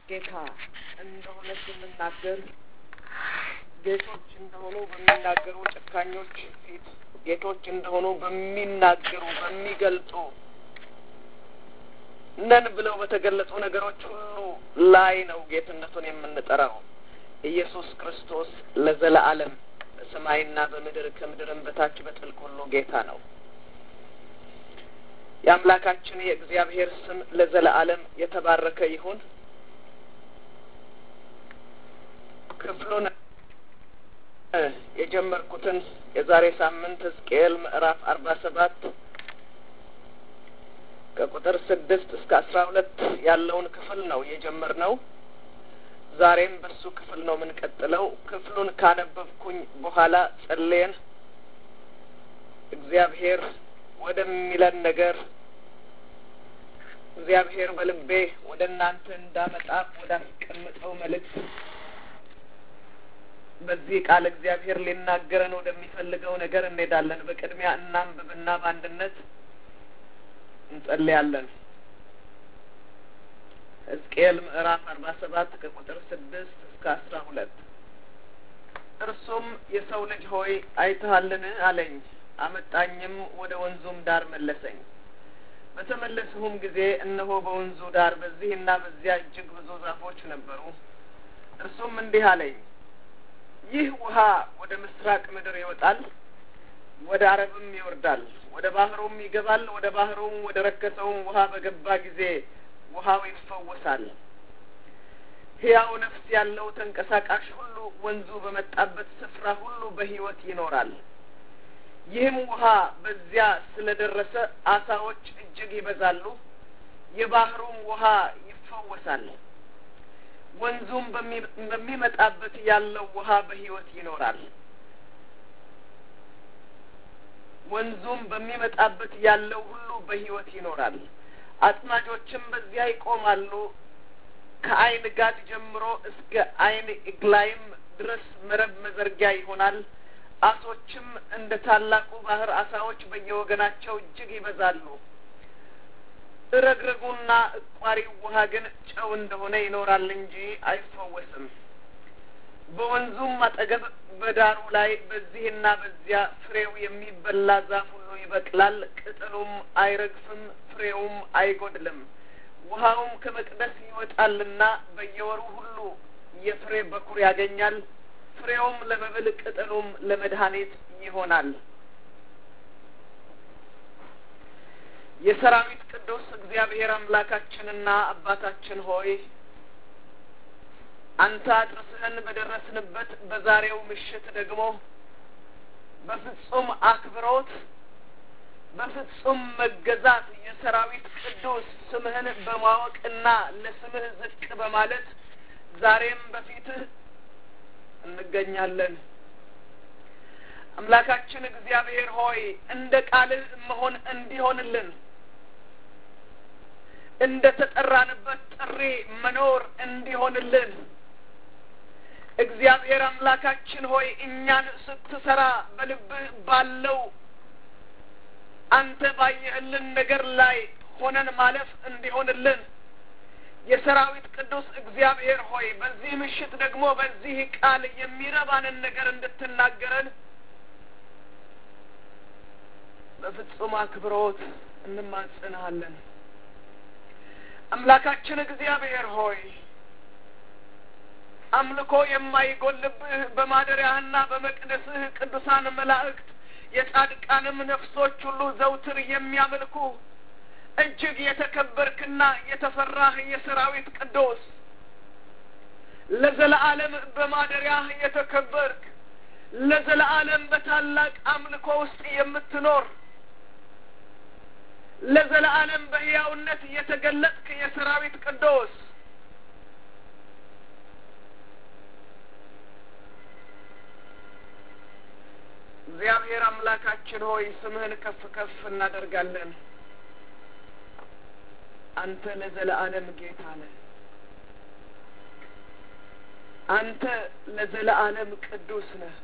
ጌታ እንደሆነ ስንናገር ጌቶች እንደሆኑ በሚናገሩ ጨካኞች ፊት ጌቶች እንደሆኑ በሚናገሩ በሚገልጡ ነን ብለው በተገለጹ ነገሮች ሁሉ ላይ ነው ጌትነቱን የምንጠራው። ኢየሱስ ክርስቶስ ለዘለዓለም በሰማይና በምድር ከምድርም በታች በጥልቅ ሁሉ ጌታ ነው። የአምላካችን የእግዚአብሔር ስም ለዘለዓለም የተባረከ ይሁን። ክፍሉን የጀመርኩትን የዛሬ ሳምንት ሕዝቅኤል ምዕራፍ አርባ ሰባት ከቁጥር ስድስት እስከ አስራ ሁለት ያለውን ክፍል ነው የጀመርነው። ዛሬም በሱ ክፍል ነው የምንቀጥለው። ክፍሉን ካነበብኩኝ በኋላ ጸልየን እግዚአብሔር ወደሚለን ነገር እግዚአብሔር በልቤ ወደ እናንተ እንዳመጣ ወዳስቀምጠው መልእክት በዚህ ቃል እግዚአብሔር ሊናገረን ወደሚፈልገው ነገር እንሄዳለን። በቅድሚያ እናንብብና በአንድነት እንጸልያለን። ሕዝቅኤል ምዕራፍ አርባ ሰባት ከቁጥር ስድስት እስከ አስራ ሁለት እርሱም የሰው ልጅ ሆይ አይተሃልን አለኝ። አመጣኝም ወደ ወንዙም ዳር መለሰኝ። በተመለስሁም ጊዜ እነሆ በወንዙ ዳር በዚህና በዚያ እጅግ ብዙ ዛፎች ነበሩ። እርሱም እንዲህ አለኝ፣ ይህ ውሃ ወደ ምስራቅ ምድር ይወጣል፣ ወደ አረብም ይወርዳል፣ ወደ ባህሩም ይገባል። ወደ ባህሩም ወደ ረከሰውም ውሃ በገባ ጊዜ ውሃው ይፈወሳል። ሕያው ነፍስ ያለው ተንቀሳቃሽ ሁሉ ወንዙ በመጣበት ስፍራ ሁሉ በሕይወት ይኖራል። ይህም ውሃ በዚያ ስለደረሰ አሳዎች እጅግ ይበዛሉ፣ የባህሩም ውሃ ይፈወሳል። ወንዙም በሚመጣበት ያለው ውሃ በሕይወት ይኖራል። ወንዙም በሚመጣበት ያለው ሁሉ በሕይወት ይኖራል። አጥማጆችም በዚያ ይቆማሉ። ከአይን ጋድ ጀምሮ እስከ አይን እግላይም ድረስ መረብ መዘርጊያ ይሆናል። አሶችም እንደ ታላቁ ባህር አሳዎች በየወገናቸው እጅግ ይበዛሉ። እረግረጉና እቋሪው ውሃ ግን ጨው እንደሆነ ይኖራል እንጂ አይፈወስም። በወንዙም አጠገብ በዳሩ ላይ በዚህና በዚያ ፍሬው የሚበላ ዛፍ ሁሉ ይበቅላል። ቅጠሉም አይረግፍም፣ ፍሬውም አይጎድልም። ውሃውም ከመቅደስ ይወጣልና በየወሩ ሁሉ የፍሬ በኩር ያገኛል። ፍሬውም ለመብል ቅጠሉም ለመድኃኒት ይሆናል። የሰራዊት ቅዱስ እግዚአብሔር አምላካችንና አባታችን ሆይ አንተ አድርስህን በደረስንበት በዛሬው ምሽት ደግሞ በፍጹም አክብሮት በፍጹም መገዛት የሰራዊት ቅዱስ ስምህን በማወቅና ለስምህ ዝቅ በማለት ዛሬም በፊትህ እንገኛለን። አምላካችን እግዚአብሔር ሆይ እንደ ቃልህ መሆን እንዲሆንልን እንደ ተጠራንበት ጥሪ መኖር እንዲሆንልን እግዚአብሔር አምላካችን ሆይ እኛን ስትሰራ በልብህ ባለው አንተ ባየህልን ነገር ላይ ሆነን ማለፍ እንዲሆንልን የሰራዊት ቅዱስ እግዚአብሔር ሆይ በዚህ ምሽት ደግሞ በዚህ ቃል የሚረባንን ነገር እንድትናገረን በፍጹም አክብሮት እንማጽንሃለን። አምላካችን እግዚአብሔር ሆይ አምልኮ የማይጎልብህ በማደሪያህና በመቅደስህ ቅዱሳን መላእክት የጻድቃንም ነፍሶች ሁሉ ዘውትር የሚያመልኩ እጅግ የተከበርክና የተፈራህ የሰራዊት ቅዱስ ለዘለዓለም በማደሪያህ የተከበርክ ለዘለዓለም በታላቅ አምልኮ ውስጥ የምትኖር ለዘለዓለም በሕያውነት የተገለጥክ የሰራዊት ቅዱስ እግዚአብሔር አምላካችን ሆይ ስምህን ከፍ ከፍ እናደርጋለን። አንተ ለዘለዓለም ጌታ ነህ። አንተ ለዘለዓለም ቅዱስ ነህ።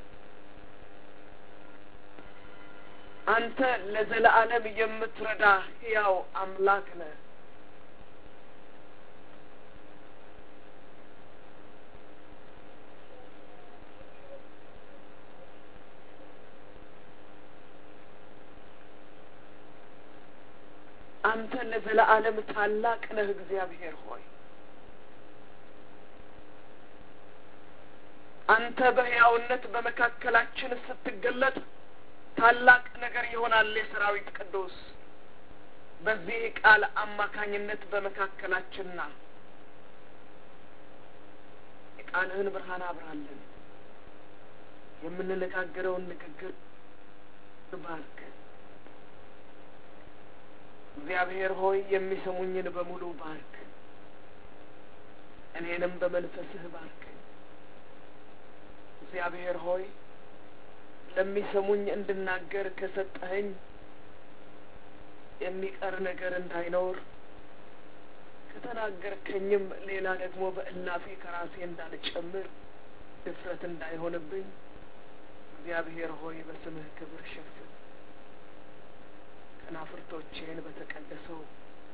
አንተ ለዘለዓለም የምትረዳ ሕያው አምላክ ነህ። አንተ ለዘለዓለም ታላቅ ነህ እግዚአብሔር ሆይ አንተ በሕያውነት በመካከላችን ስትገለጥ ታላቅ ነገር ይሆናል። የሰራዊት ቅዱስ በዚህ ቃል አማካኝነት በመካከላችንና የቃልህን ብርሃን አብራለን። የምንነጋገረውን ንግግር ባርክ። እግዚአብሔር ሆይ የሚሰሙኝን በሙሉ ባርክ። እኔንም በመንፈስህ ባርክ። እግዚአብሔር ሆይ ለሚሰሙኝ እንድናገር ከሰጠኸኝ የሚቀር ነገር እንዳይኖር ከተናገርከኝም ሌላ ደግሞ በእላፊ ከራሴ እንዳልጨምር ድፍረት እንዳይሆንብኝ እግዚአብሔር ሆይ በስምህ ክብር ሸፍን። ከናፍርቶቼን በተቀደሰው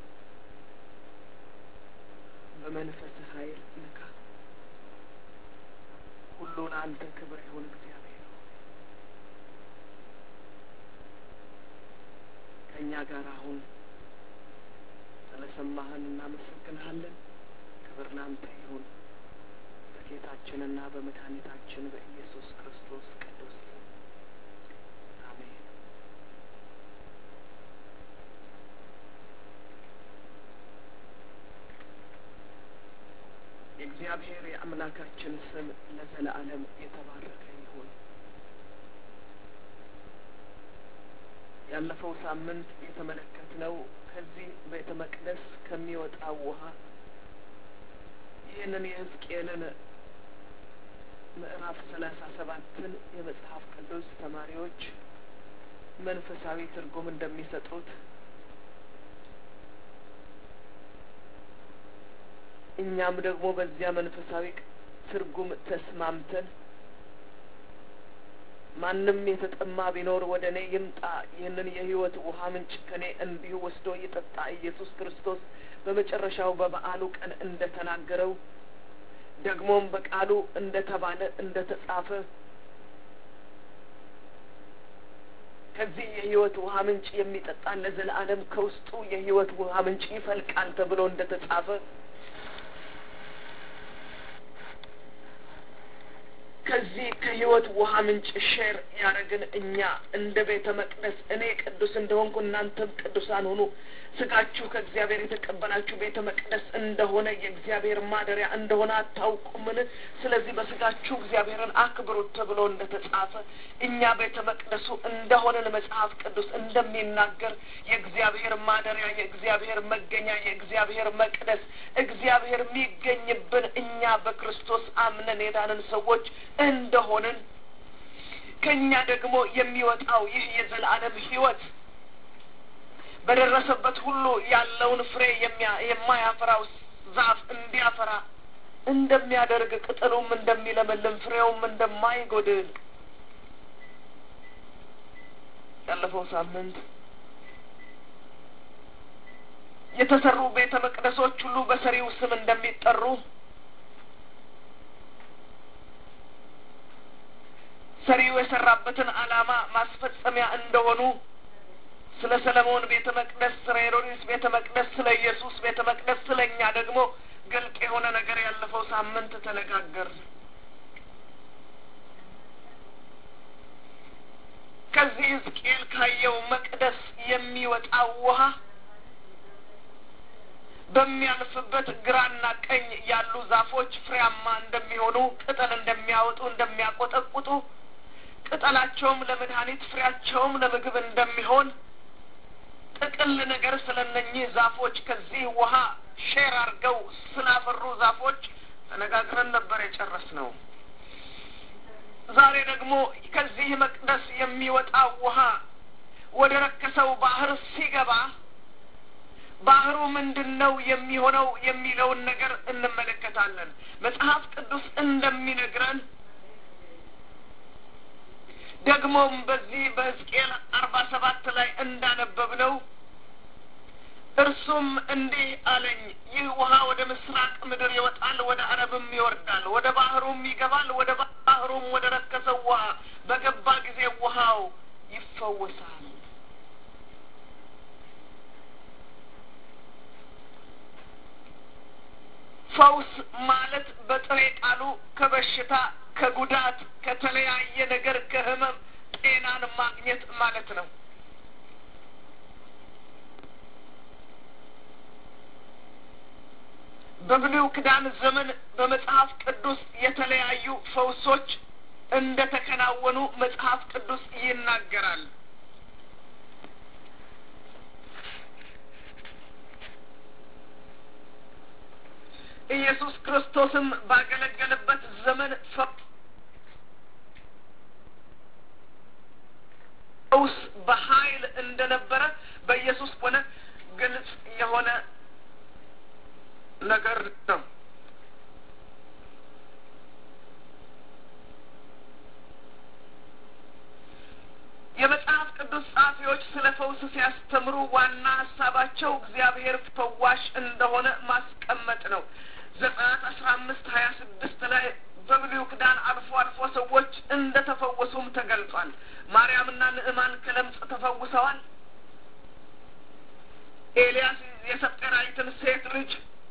በመንፈስህ ኃይል ንካ። ሁሉ ለአንተ ክብር ይሁን እግዚአብሔር ሆይ ከእኛ ጋር አሁን ስለ ሰማህን እናመሰግንሃለን። ክብር ላንተ ይሁን በጌታችንና በመድኃኒታችን በኢየሱስ ክርስቶስ ቅዱስ ስም አሜን። የእግዚአብሔር የአምላካችን ስም ለዘለዓለም የተባረከ ይሁን። ያለፈው ሳምንት የተመለከትነው ከዚህ ቤተ መቅደስ ከሚወጣው ውሃ ይህንን የሕዝቅኤልን ምዕራፍ ሰላሳ ሰባትን የመጽሐፍ ቅዱስ ተማሪዎች መንፈሳዊ ትርጉም እንደሚሰጡት እኛም ደግሞ በዚያ መንፈሳዊ ትርጉም ተስማምተን ማንም የተጠማ ቢኖር ወደ እኔ ይምጣ፣ ይህንን የሕይወት ውሃ ምንጭ ከእኔ እንዲሁ ወስዶ ይጠጣ። ኢየሱስ ክርስቶስ በመጨረሻው በበዓሉ ቀን እንደ ተናገረው ደግሞም በቃሉ እንደ ተባለ እንደ ተጻፈ ከዚህ የሕይወት ውሃ ምንጭ የሚጠጣ ለዘለዓለም ከውስጡ የሕይወት ውሃ ምንጭ ይፈልቃል ተብሎ እንደ ተጻፈ ከዚህ ከሕይወት ውሃ ምንጭ ሼር ያደረግን እኛ እንደ ቤተ መቅደስ እኔ ቅዱስ እንደሆንኩ እናንተም ቅዱሳን ሁኑ፣ ስጋችሁ ከእግዚአብሔር የተቀበላችሁ ቤተ መቅደስ እንደሆነ የእግዚአብሔር ማደሪያ እንደሆነ አታውቁምን? ስለዚህ በስጋችሁ እግዚአብሔርን አክብሩት ተብሎ እንደ ተጻፈ እኛ ቤተ መቅደሱ እንደሆነን መጽሐፍ ቅዱስ እንደሚናገር የእግዚአብሔር ማደሪያ፣ የእግዚአብሔር መገኛ፣ የእግዚአብሔር መቅደስ እግዚአብሔር የሚገኝብን እኛ በክርስቶስ አምነን የዳንን ሰዎች እንደሆንን ከእኛ ደግሞ የሚወጣው ይህ የዘላለም ሕይወት በደረሰበት ሁሉ ያለውን ፍሬ የማያፈራው ዛፍ እንዲያፈራ እንደሚያደርግ ቅጠሉም እንደሚለመልም ፍሬውም እንደማይጎድል ያለፈው ሳምንት የተሰሩ ቤተ መቅደሶች ሁሉ በሰሪው ስም እንደሚጠሩ ሰሪው የሰራበትን ዓላማ ማስፈጸሚያ እንደሆኑ ስለ ሰለሞን ቤተ መቅደስ፣ ስለ ሄሮድስ ቤተ መቅደስ፣ ስለ ኢየሱስ ቤተ መቅደስ፣ ስለ እኛ ደግሞ ግልጥ የሆነ ነገር ያለፈው ሳምንት ተነጋገር። ከዚህ ሕዝቅኤል ካየው መቅደስ የሚወጣው ውሃ በሚያልፍበት ግራና ቀኝ ያሉ ዛፎች ፍሬያማ እንደሚሆኑ ቅጠል እንደሚያወጡ እንደሚያቆጠቁጡ ቅጠላቸውም ለመድኃኒት ፍሬያቸውም ለምግብ እንደሚሆን ጥቅል ነገር ስለ እነኚህ ዛፎች ከዚህ ውሃ ሼር አድርገው ስላፈሩ ዛፎች ተነጋግረን ነበር የጨረስ ነው። ዛሬ ደግሞ ከዚህ መቅደስ የሚወጣው ውሃ ወደ ረከሰው ባህር ሲገባ ባህሩ ምንድን ነው የሚሆነው የሚለውን ነገር እንመለከታለን። መጽሐፍ ቅዱስ እንደሚነግረን ደግሞም በዚህ በሕዝቅኤል አርባ ሰባት ላይ እንዳነበብነው እርሱም እንዲህ አለኝ፣ ይህ ውሃ ወደ ምስራቅ ምድር ይወጣል፣ ወደ አረብም ይወርዳል፣ ወደ ባህሩም ይገባል። ወደ ባህሩም ወደ ረከሰው ውሃ በገባ ጊዜ ውሃው ይፈወሳል። ፈውስ ማለት በጥሬ ቃሉ ከበሽታ፣ ከጉዳት፣ ከተለያየ ነገር ከህመም ጤናን ማግኘት ማለት ነው። በብሉይ ኪዳን ዘመን በመጽሐፍ ቅዱስ የተለያዩ ፈውሶች እንደ ተከናወኑ መጽሐፍ ቅዱስ ይናገራል። ኢየሱስ ክርስቶስም ባገለገለበት ዘመን ፈውስ በኃይል እንደነበረ በኢየሱስ ሆነ ግልጽ የሆነ ነገር ነው። የመጽሐፍ ቅዱስ ጸሐፊዎች ስለ ፈውስ ሲያስተምሩ ዋና ሀሳባቸው እግዚአብሔር ፈዋሽ እንደሆነ ማስቀመጥ ነው። ዘጸአት አስራ አምስት ሀያ ስድስት ላይ በብሉይ ኪዳን አልፎ አልፎ ሰዎች እንደ ተፈወሱም ተገልጿል። ማርያምና ንዕማን ከለምጽ ተፈውሰዋል። ኤልያስ የሰጴራይትን ሴት ልጅ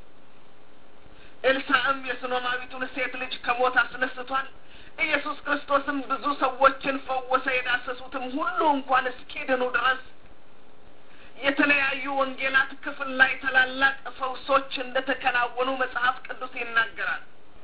ኤልሳዕም የሱነማዊቱን ሴት ልጅ ከሞት አስነስቷል። ኢየሱስ ክርስቶስም ብዙ ሰዎችን ፈወሰ። የዳሰሱትም ሁሉ እንኳን እስኪድኑ ድረስ የተለያዩ ወንጌላት ክፍል ላይ ታላላቅ ፈውሶች እንደ ተከናወኑ መጽሐፍ ቅዱስ ይናገራል።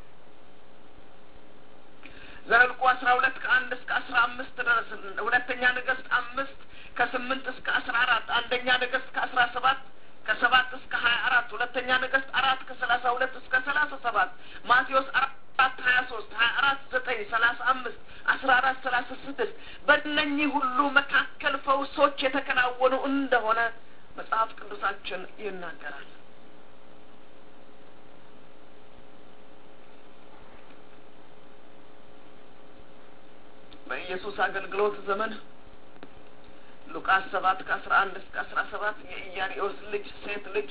ዘኍልቍ አስራ ሁለት ከአንድ እስከ አስራ አምስት ድረስ ሁለተኛ ነገሥት አምስት ከስምንት እስከ አስራ አራት አንደኛ ነገሥት ከአስራ ሰባት ከሰባት እስከ ሀያ አራት ሁለተኛ ነገሥት አራት ከሰላሳ ሁለት እስከ ሰላሳ ሰባት ማቴዎስ አራት ሀያ ሶስት ሀያ አራት ዘጠኝ ሰላሳ አምስት አስራ አራት ሰላሳ ስድስት በእነኚህ ሁሉ መካከል ፈውሶች የተከናወኑ እንደሆነ መጽሐፍ ቅዱሳችን ይናገራል። በኢየሱስ አገልግሎት ዘመን ሉቃስ ሰባት ከአስራ አንድ እስከ አስራ ሰባት የኢያሪኦስ ልጅ ሴት ልጅ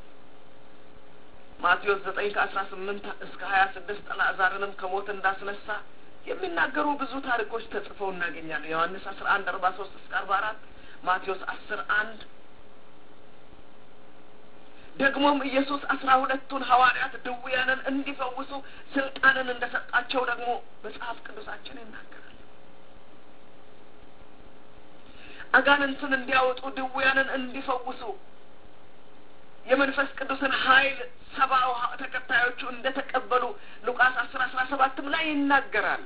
ማቴዎስ ዘጠኝ ከአስራ ስምንት እስከ ሀያ ስድስት አልዓዛርንም ከሞት እንዳስነሳ የሚናገሩ ብዙ ታሪኮች ተጽፈው እናገኛለን። ዮሐንስ አስራ አንድ አርባ ሶስት እስከ አርባ አራት ማቴዎስ አስር አንድ ደግሞም ኢየሱስ አስራ ሁለቱን ሐዋርያት ድውያንን እንዲፈውሱ ስልጣንን እንደሰጣቸው ደግሞ መጽሐፍ ቅዱሳችን ይናገራል። አጋንንትን እንዲያወጡ ድውያንን እንዲፈውሱ የመንፈስ ቅዱስን ኃይል ሰብአው ተከታዮቹ እንደ ተቀበሉ ሉቃስ አስር አስራ ሰባትም ላይ ይናገራል።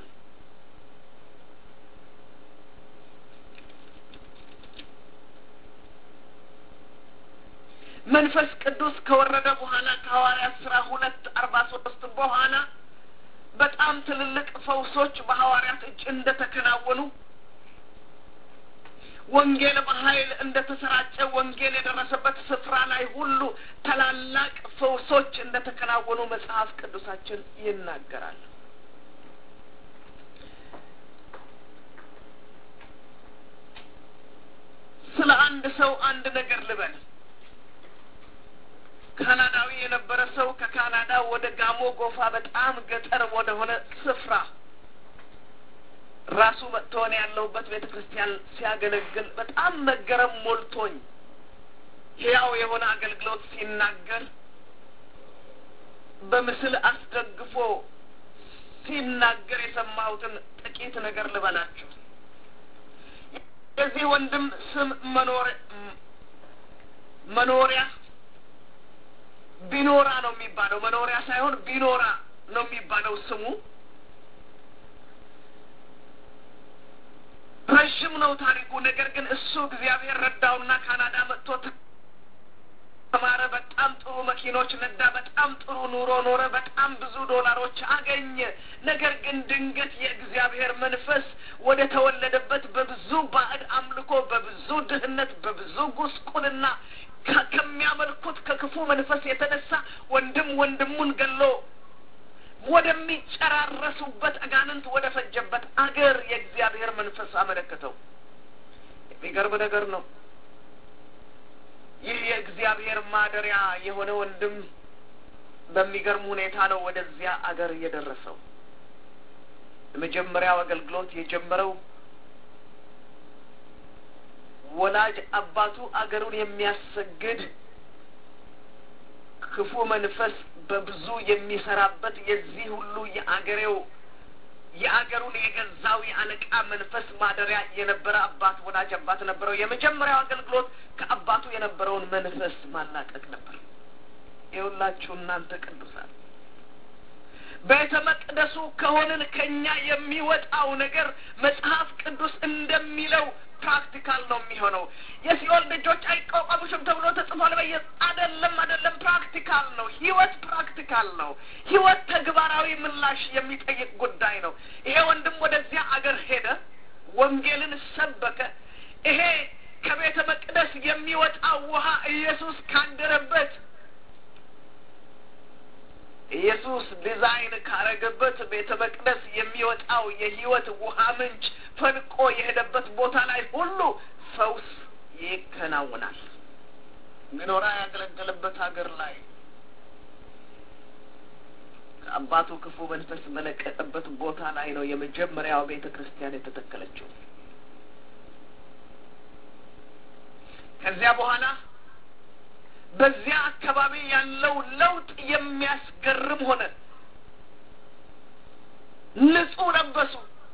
መንፈስ ቅዱስ ከወረደ በኋላ ከሐዋርያት ስራ ሁለት አርባ ሶስት በኋላ በጣም ትልልቅ ፈውሶች በሐዋርያት እጅ እንደ ተከናወኑ ወንጌል በኃይል እንደ ተሰራጨ ወንጌል የደረሰበት ስፍራ ላይ ሁሉ ታላላቅ ፈውሶች እንደ ተከናወኑ መጽሐፍ ቅዱሳችን ይናገራል። ስለ አንድ ሰው አንድ ነገር ልበል። ካናዳዊ የነበረ ሰው ከካናዳ ወደ ጋሞ ጎፋ በጣም ገጠር ወደሆነ ስፍራ ራሱ መጥቶ እኔ ያለሁበት ቤተ ክርስቲያን ሲያገለግል በጣም መገረም ሞልቶኝ ሕያው የሆነ አገልግሎት ሲናገር በምስል አስደግፎ ሲናገር የሰማሁትን ጥቂት ነገር ልበላችሁ። የዚህ ወንድም ስም መኖር መኖሪያ ቢኖራ ነው የሚባለው። መኖሪያ ሳይሆን ቢኖራ ነው የሚባለው ስሙ። ረዥም ነው ታሪኩ። ነገር ግን እሱ እግዚአብሔር ረዳውና ካናዳ መጥቶ ተማረ። በጣም ጥሩ መኪኖች ነዳ። በጣም ጥሩ ኑሮ ኖረ። በጣም ብዙ ዶላሮች አገኘ። ነገር ግን ድንገት የእግዚአብሔር መንፈስ ወደ ተወለደበት በብዙ ባዕድ አምልኮ፣ በብዙ ድህነት፣ በብዙ ጉስቁልና ከሚያመልኩት ከክፉ መንፈስ የተነሳ ወንድም ወንድሙን ገሎ ወደሚጨራረሱበት አጋንንት ወደ ፈጀበት አገር የእግዚአብሔር መንፈስ አመለከተው። የሚገርም ነገር ነው። ይህ የእግዚአብሔር ማደሪያ የሆነ ወንድም በሚገርም ሁኔታ ነው ወደዚያ አገር የደረሰው። የመጀመሪያው አገልግሎት የጀመረው ወላጅ አባቱ አገሩን የሚያሰግድ ክፉ መንፈስ በብዙ የሚሰራበት የዚህ ሁሉ የአገሬው የአገሩን የገዛው የአለቃ መንፈስ ማደሪያ የነበረ አባት ወዳጅ አባት ነበረው። የመጀመሪያው አገልግሎት ከአባቱ የነበረውን መንፈስ ማላቀቅ ነበር። ይኸውላችሁ እናንተ ቅዱሳን ቤተ መቅደሱ ከሆንን ከኛ የሚወጣው ነገር መጽሐፍ ቅዱስ እንደሚለው ፕራክቲካል ነው የሚሆነው። የሲኦል ደጆች አይቋቋሙሽም ተብሎ ተጽፏል። በየ አይደለም አይደለም፣ ፕራክቲካል ነው። ህይወት ፕራክቲካል ነው። ህይወት ተግባራዊ ምላሽ የሚጠይቅ ጉዳይ ነው። ይሄ ወንድም ወደዚያ አገር ሄደ፣ ወንጌልን ሰበከ። ይሄ ከቤተ መቅደስ የሚወጣው ውሃ ኢየሱስ ካደረበት ኢየሱስ ዲዛይን ካረገበት ቤተ መቅደስ የሚወጣው የህይወት ውሃ ምንጭ ፈልቆ የሄደበት ቦታ ላይ ሁሉ ፈውስ ይከናወናል። ሚኖራ ያገለገለበት ሀገር ላይ ከአባቱ ክፉ መንፈስ በለቀቀበት ቦታ ላይ ነው የመጀመሪያው ቤተ ክርስቲያን የተተከለችው። ከዚያ በኋላ በዚያ አካባቢ ያለው ለውጥ የሚያስገርም ሆነ። ንጹህ ለበሱ።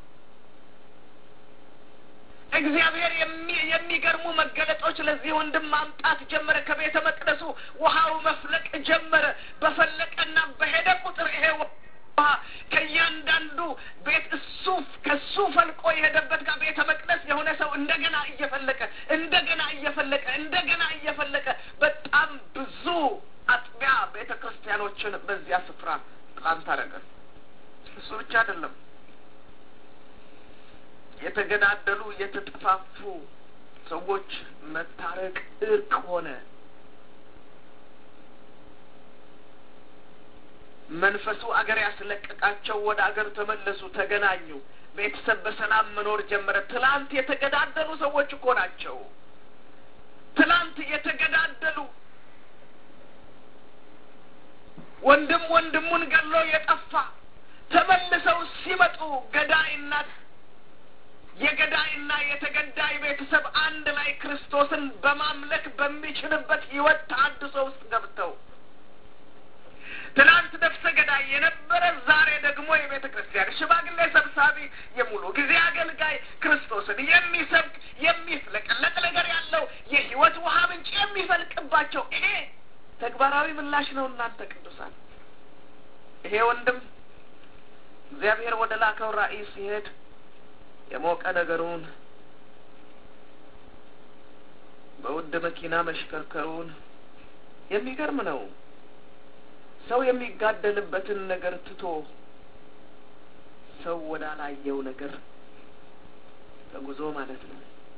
እግዚአብሔር የሚገርሙ መገለጦች ለዚህ ወንድም ማምጣት ጀመረ። ከቤተ መቅደሱ ውሃው መፍለቅ ጀመረ። በፈለቀና በሄደ ቁጥር ይሄ ውሃ ከእያንዳንዱ ቤት እሱ ከሱ ፈልቆ የሄደበት ጋር ቤተ መቅደስ የሆነ ሰው እንደገና እየፈለቀ እንደገና እየፈለቀ እንደገና እየፈለቀ በጣም ብዙ አጥቢያ ቤተ ክርስቲያኖችን በዚያ ስፍራ ፕላንት አደረገ። እሱ ብቻ አይደለም። የተገዳደሉ የተጠፋፉ ሰዎች መታረቅ እርቅ ሆነ። መንፈሱ አገር ያስለቀቃቸው ወደ አገር ተመለሱ፣ ተገናኙ። ቤተሰብ በሰላም መኖር ጀመረ። ትላንት የተገዳደሉ ሰዎች እኮ ናቸው። ትላንት የተገዳደሉ ወንድም ወንድሙን ገሎ የጠፋ ተመልሰው ሲመጡ ገዳይና የገዳይና የተገዳይ ቤተሰብ አንድ ላይ ክርስቶስን በማምለክ በሚችልበት ሕይወት ተሐድሶ ውስጥ ገብተው ትናንት ነፍሰ ገዳይ የነበረ ዛሬ ደግሞ የቤተ ክርስቲያን ሽማግሌ ሰብሳቢ፣ የሙሉ ጊዜ አገልጋይ፣ ክርስቶስን የሚሰብክ የሚፍለቀለቅ ነገር ያለው የሕይወት ውሃ ምንጭ የሚፈልቅባቸው ይሄ ተግባራዊ ምላሽ ነው። እናንተ ቅዱሳን ይሄ ወንድም እግዚአብሔር ወደ ላከው ራእይ ሲሄድ የሞቀ ነገሩን በውድ መኪና መሽከርከሩን የሚገርም ነው። ሰው የሚጋደልበትን ነገር ትቶ ሰው ወዳላየው ነገር ተጉዞ ማለት ነው።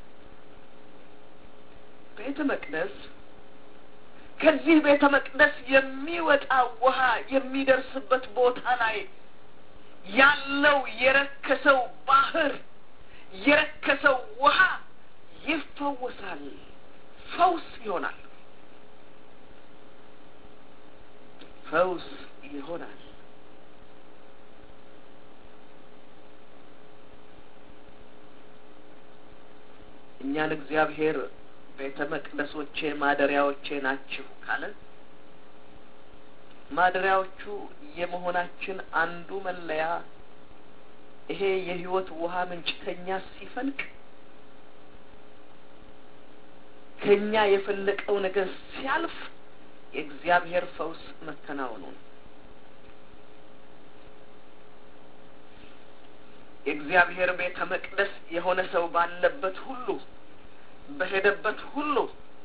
ቤተ መቅደስ ከዚህ ቤተ መቅደስ የሚወጣ ውሃ የሚደርስበት ቦታ ላይ ያለው የረከሰው ባህር የረከሰው ውሃ ይፈወሳል፣ ፈውስ ይሆናል፣ ፈውስ ይሆናል። እኛን እግዚአብሔር ቤተ መቅደሶቼ ማደሪያዎቼ ናችሁ ካለ ማደሪያዎቹ የመሆናችን አንዱ መለያ ይሄ የሕይወት ውሃ ምንጭ ከኛ ሲፈልቅ ከኛ የፈለቀው ነገር ሲያልፍ የእግዚአብሔር ፈውስ መከናወኑን የእግዚአብሔር ቤተ መቅደስ የሆነ ሰው ባለበት ሁሉ በሄደበት ሁሉ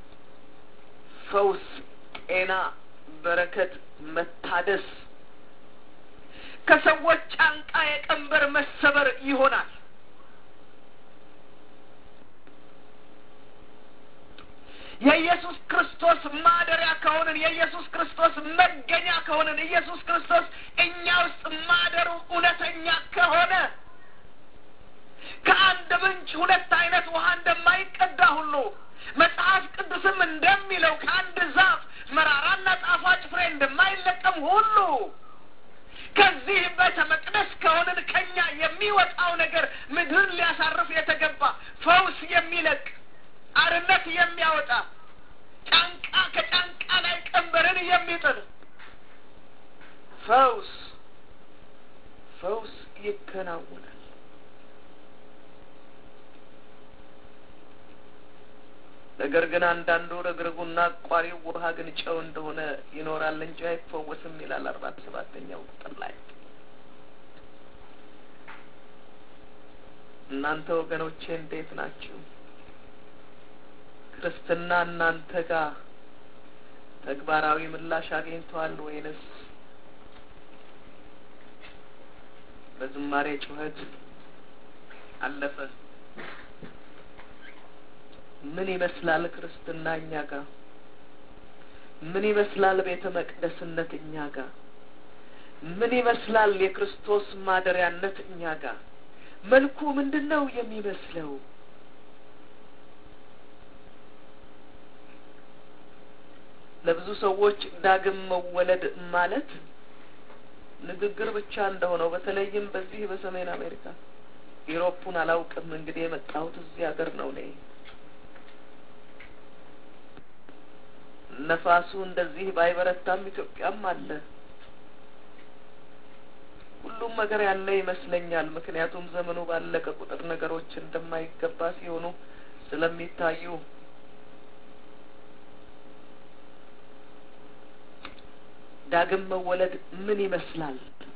ፈውስ፣ ጤና፣ በረከት፣ መታደስ ከሰዎች ጫንቃ የቀንበር መሰበር ይሆናል። የኢየሱስ ክርስቶስ ማደሪያ ከሆንን የኢየሱስ ክርስቶስ መገኛ ከሆንን ኢየሱስ ክርስቶስ እኛ ውስጥ ማደሩ እውነተኛ ከሆነ ከአንድ ምንጭ ሁለት አይነት ውሃ እንደማይቀዳ ሁሉ መጽሐፍ ቅዱስም እንደሚለው ከአንድ ዛፍ መራራና ጣፋጭ ፍሬ እንደማይለቀም ሁሉ ከዚህ ቤተ መቅደስ ከሆንን ከኛ የሚወጣው ነገር ምድርን ሊያሳርፍ የተገባ ፈውስ የሚለቅ አርነት የሚያወጣ ጫንቃ ከጫንቃ ላይ ቀንበርን የሚጥል ፈውስ ፈውስ ይከናወናል። ነገር ግን አንዳንዱ ረግረጉና አቋሪው ውሃ ግን ጨው እንደሆነ ይኖራል እንጂ አይፈወስም ይላል አርባ ሰባተኛው ቁጥር ላይ። እናንተ ወገኖቼ እንዴት ናችሁ? ክርስትና እናንተ ጋር ተግባራዊ ምላሽ አግኝተዋል ወይንስ በዝማሬ ጩኸት አለፈ? ምን ይመስላል ክርስትና እኛ ጋር? ምን ይመስላል ቤተ መቅደስነት እኛ ጋር? ምን ይመስላል የክርስቶስ ማደሪያነት እኛ ጋር? መልኩ ምንድን ነው የሚመስለው? ለብዙ ሰዎች ዳግም መወለድ ማለት ንግግር ብቻ እንደሆነው በተለይም በዚህ በሰሜን አሜሪካ ኢሮፑን አላውቅም። እንግዲህ የመጣሁት እዚህ ሀገር ነው እኔ ነፋሱ እንደዚህ ባይበረታም ኢትዮጵያም አለ። ሁሉም ነገር ያለ ይመስለኛል። ምክንያቱም ዘመኑ ባለቀ ቁጥር ነገሮች እንደማይገባ ሲሆኑ ስለሚታዩ ዳግም መወለድ ምን ይመስላል?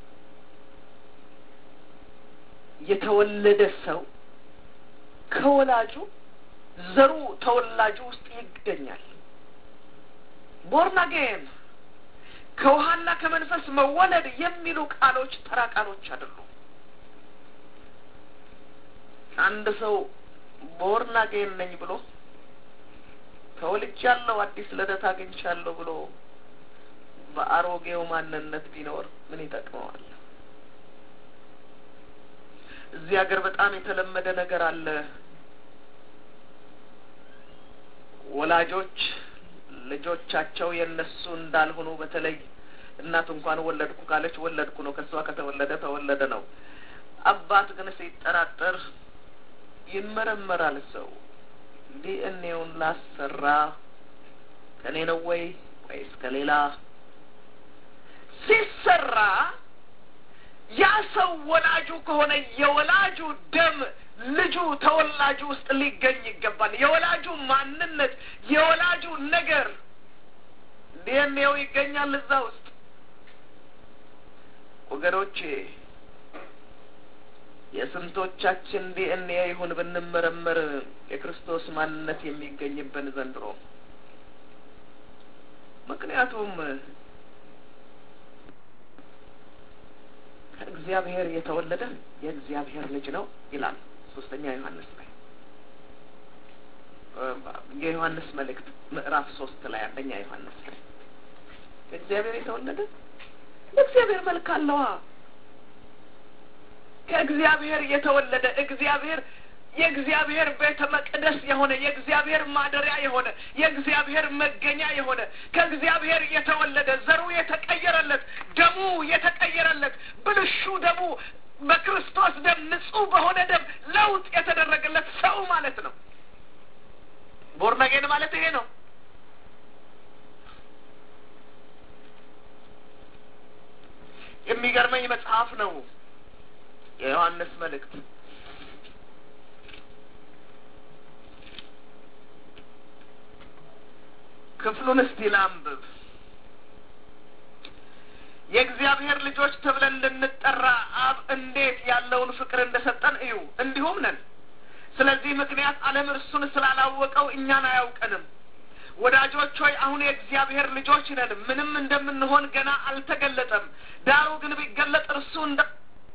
የተወለደ ሰው ከወላጁ ዘሩ ተወላጁ ውስጥ ይገኛል። ቦርን አጌን ከውሃና ከመንፈስ መወለድ የሚሉ ቃሎች ተራ ቃሎች አይደሉም። አንድ ሰው ቦርን አጌን ነኝ ብሎ ተወልጃለሁ፣ አዲስ ልደት አግኝቻለሁ ብሎ በአሮጌው ማንነት ቢኖር ምን ይጠቅመዋል? እዚህ ሀገር በጣም የተለመደ ነገር አለ። ወላጆች ልጆቻቸው የእነሱ እንዳልሆኑ በተለይ እናት እንኳን ወለድኩ ካለች ወለድኩ ነው፣ ከሷ ከተወለደ ተወለደ ነው። አባት ግን ሲጠራጠር ይመረመራል። ሰው ዲኤንኤውን ላሰራ ከኔ ነው ወይ ወይስ ከሌላ ሲሰራ ያ ሰው ወላጁ ከሆነ የወላጁ ደም ልጁ ተወላጁ ውስጥ ሊገኝ ይገባል። የወላጁ ማንነት የወላጁ ነገር ዲኤንኤው ይገኛል እዛ ውስጥ። ወገኖቼ የስንቶቻችን ዲኤንኤ ይሁን ብንመረመር የክርስቶስ ማንነት የሚገኝብን ዘንድሮ ምክንያቱም ከእግዚአብሔር የተወለደ የእግዚአብሔር ልጅ ነው ይላል ሶስተኛ ዮሐንስ ላይ የዮሐንስ መልእክት ምዕራፍ ሶስት ላይ አንደኛ ዮሐንስ ላይ ከእግዚአብሔር የተወለደ የእግዚአብሔር መልክ አለዋ። ከእግዚአብሔር የተወለደ እግዚአብሔር የእግዚአብሔር ቤተ መቅደስ የሆነ የእግዚአብሔር ማደሪያ የሆነ የእግዚአብሔር መገኛ የሆነ ከእግዚአብሔር የተወለደ ዘሩ የተቀየረለት ደሙ የተቀየረለት ብልሹ ደሙ በክርስቶስ ደም ንጹሕ በሆነ ደም ለውጥ የተደረገለት ሰው ማለት ነው። ቦርነጌን ማለት ይሄ ነው። የሚገርመኝ መጽሐፍ ነው የዮሐንስ መልእክት ክፍሉን እስቲ ላንብብ። የእግዚአብሔር ልጆች ተብለን እንድንጠራ አብ እንዴት ያለውን ፍቅር እንደሰጠን እዩ፣ እንዲሁም ነን። ስለዚህ ምክንያት ዓለም እርሱን ስላላወቀው እኛን አያውቀንም። ወዳጆች ሆይ አሁን የእግዚአብሔር ልጆች ነን፣ ምንም እንደምንሆን ገና አልተገለጠም። ዳሩ ግን ቢገለጥ እርሱ እንዳለ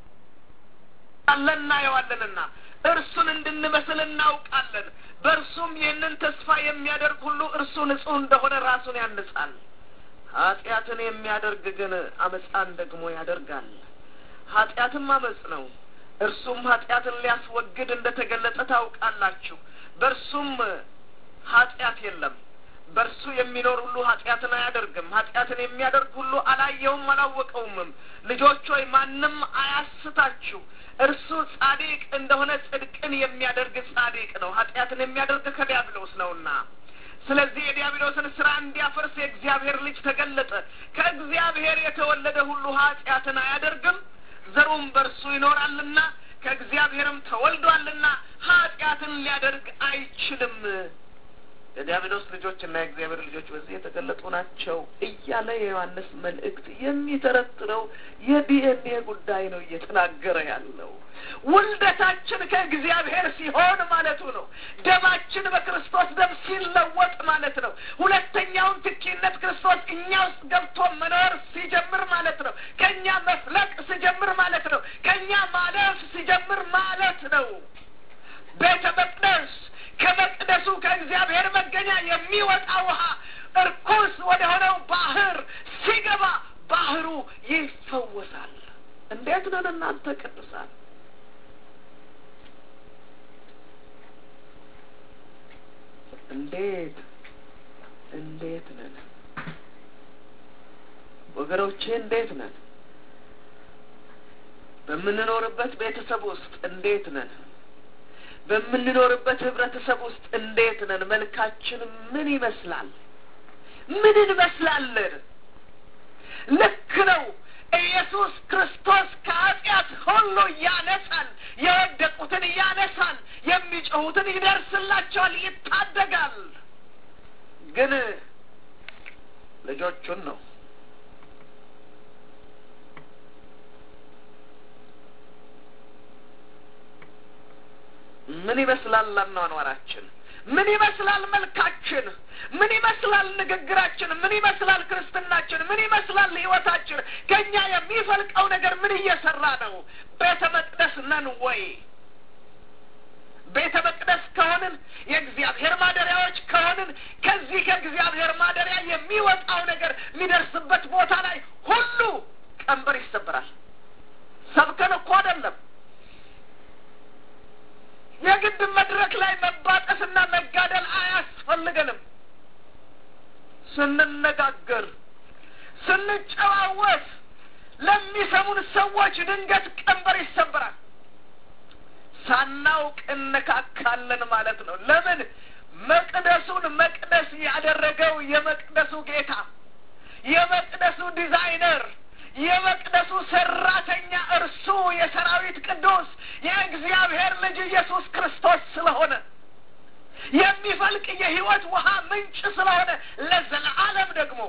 እናየዋለንና እርሱን እንድንመስል እናውቃለን። በእርሱም ይህንን ተስፋ የሚያደርግ ሁሉ እርሱ ንጹሕ እንደሆነ ራሱን ያንጻል። ኃጢአትን የሚያደርግ ግን አመፃን ደግሞ ያደርጋል። ኃጢአትም አመፅ ነው። እርሱም ኃጢአትን ሊያስወግድ እንደ ተገለጸ ታውቃላችሁ። በእርሱም ኃጢአት የለም። በእርሱ የሚኖር ሁሉ ኃጢአትን አያደርግም። ኃጢአትን የሚያደርግ ሁሉ አላየውም አላወቀውምም። ልጆች ሆይ ማንም አያስታችሁ። እርሱ ጻድቅ እንደሆነ ጽድቅን የሚያደርግ ጻድቅ ነው። ኃጢአትን የሚያደርግ ከዲያብሎስ ነውና። ስለዚህ የዲያብሎስን ስራ እንዲያፈርስ የእግዚአብሔር ልጅ ተገለጠ። ከእግዚአብሔር የተወለደ ሁሉ ኃጢአትን አያደርግም፣ ዘሩም በእርሱ ይኖራልና ከእግዚአብሔርም ተወልዷልና ኃጢአትን ሊያደርግ አይችልም። የዲያብሎስ ልጆች እና የእግዚአብሔር ልጆች በዚህ የተገለጡ ናቸው እያለ የዮሐንስ መልእክት የሚተረትረው የዲኤንኤ ጉዳይ ነው እየተናገረ ያለው። ውልደታችን ከእግዚአብሔር ሲሆን ማለቱ ነው። ደማችን በክርስቶስ ደም ሲለወጥ ማለት ነው። ሁለተኛውን ትኪነት ክርስቶስ እኛ ውስጥ ገብቶ መኖር ሲጀምር ማለት ነው። ከእኛ መፍለቅ ሲጀምር ማለት ነው። ከእኛ ማለፍ ሲጀምር ማለት ነው። ቤተ መቅደስ ከመቅደሱ ከእግዚአብሔር መገኛ የሚወጣ ውሃ እርኩስ ወደ ሆነው ባህር ሲገባ ባህሩ ይፈወሳል። እንዴት ነን እናንተ ቅዱሳን? እንዴት እንዴት ነን ወገኖቼ? እንዴት ነን? በምንኖርበት ቤተሰብ ውስጥ እንዴት ነን? በምንኖርበት ህብረተሰብ ውስጥ እንዴት ነን? መልካችን ምን ይመስላል? ምን እንመስላለን? ልክ ነው። ኢየሱስ ክርስቶስ ከኃጢአት ሁሉ ያነሳል፣ የወደቁትን ያነሳል፣ የሚጮሁትን ይደርስላቸዋል፣ ይታደጋል። ግን ልጆቹን ነው ምን ይመስላል አኗኗራችን? ምን ይመስላል መልካችን? ምን ይመስላል ንግግራችን? ምን ይመስላል ክርስትናችን? ምን ይመስላል ህይወታችን? ከእኛ የሚፈልቀው ነገር ምን እየሰራ ነው? ቤተ መቅደስ ነን ወይ? ቤተ መቅደስ ከሆንን የእግዚአብሔር ማደሪያዎች ከሆንን ከዚህ ከእግዚአብሔር ማደሪያ የሚወጣው ነገር የሚደርስበት ቦታ ላይ ሁሉ ቀንበር ይሰበራል። ሰብከን እኮ አይደለም የግድ መድረክ ላይ መባጠስና መጋደል አያስፈልገንም። ስንነጋገር፣ ስንጨዋወት ለሚሰሙን ሰዎች ድንገት ቀንበር ይሰበራል። ሳናውቅ እነካካለን ማለት ነው። ለምን? መቅደሱን መቅደስ ያደረገው የመቅደሱ ጌታ፣ የመቅደሱ ዲዛይነር የመቅደሱ ሰራተኛ እርሱ የሰራዊት ቅዱስ የእግዚአብሔር ልጅ ኢየሱስ ክርስቶስ ስለሆነ የሚፈልቅ የሕይወት ውሃ ምንጭ ስለሆነ ለዘለዓለም ደግሞ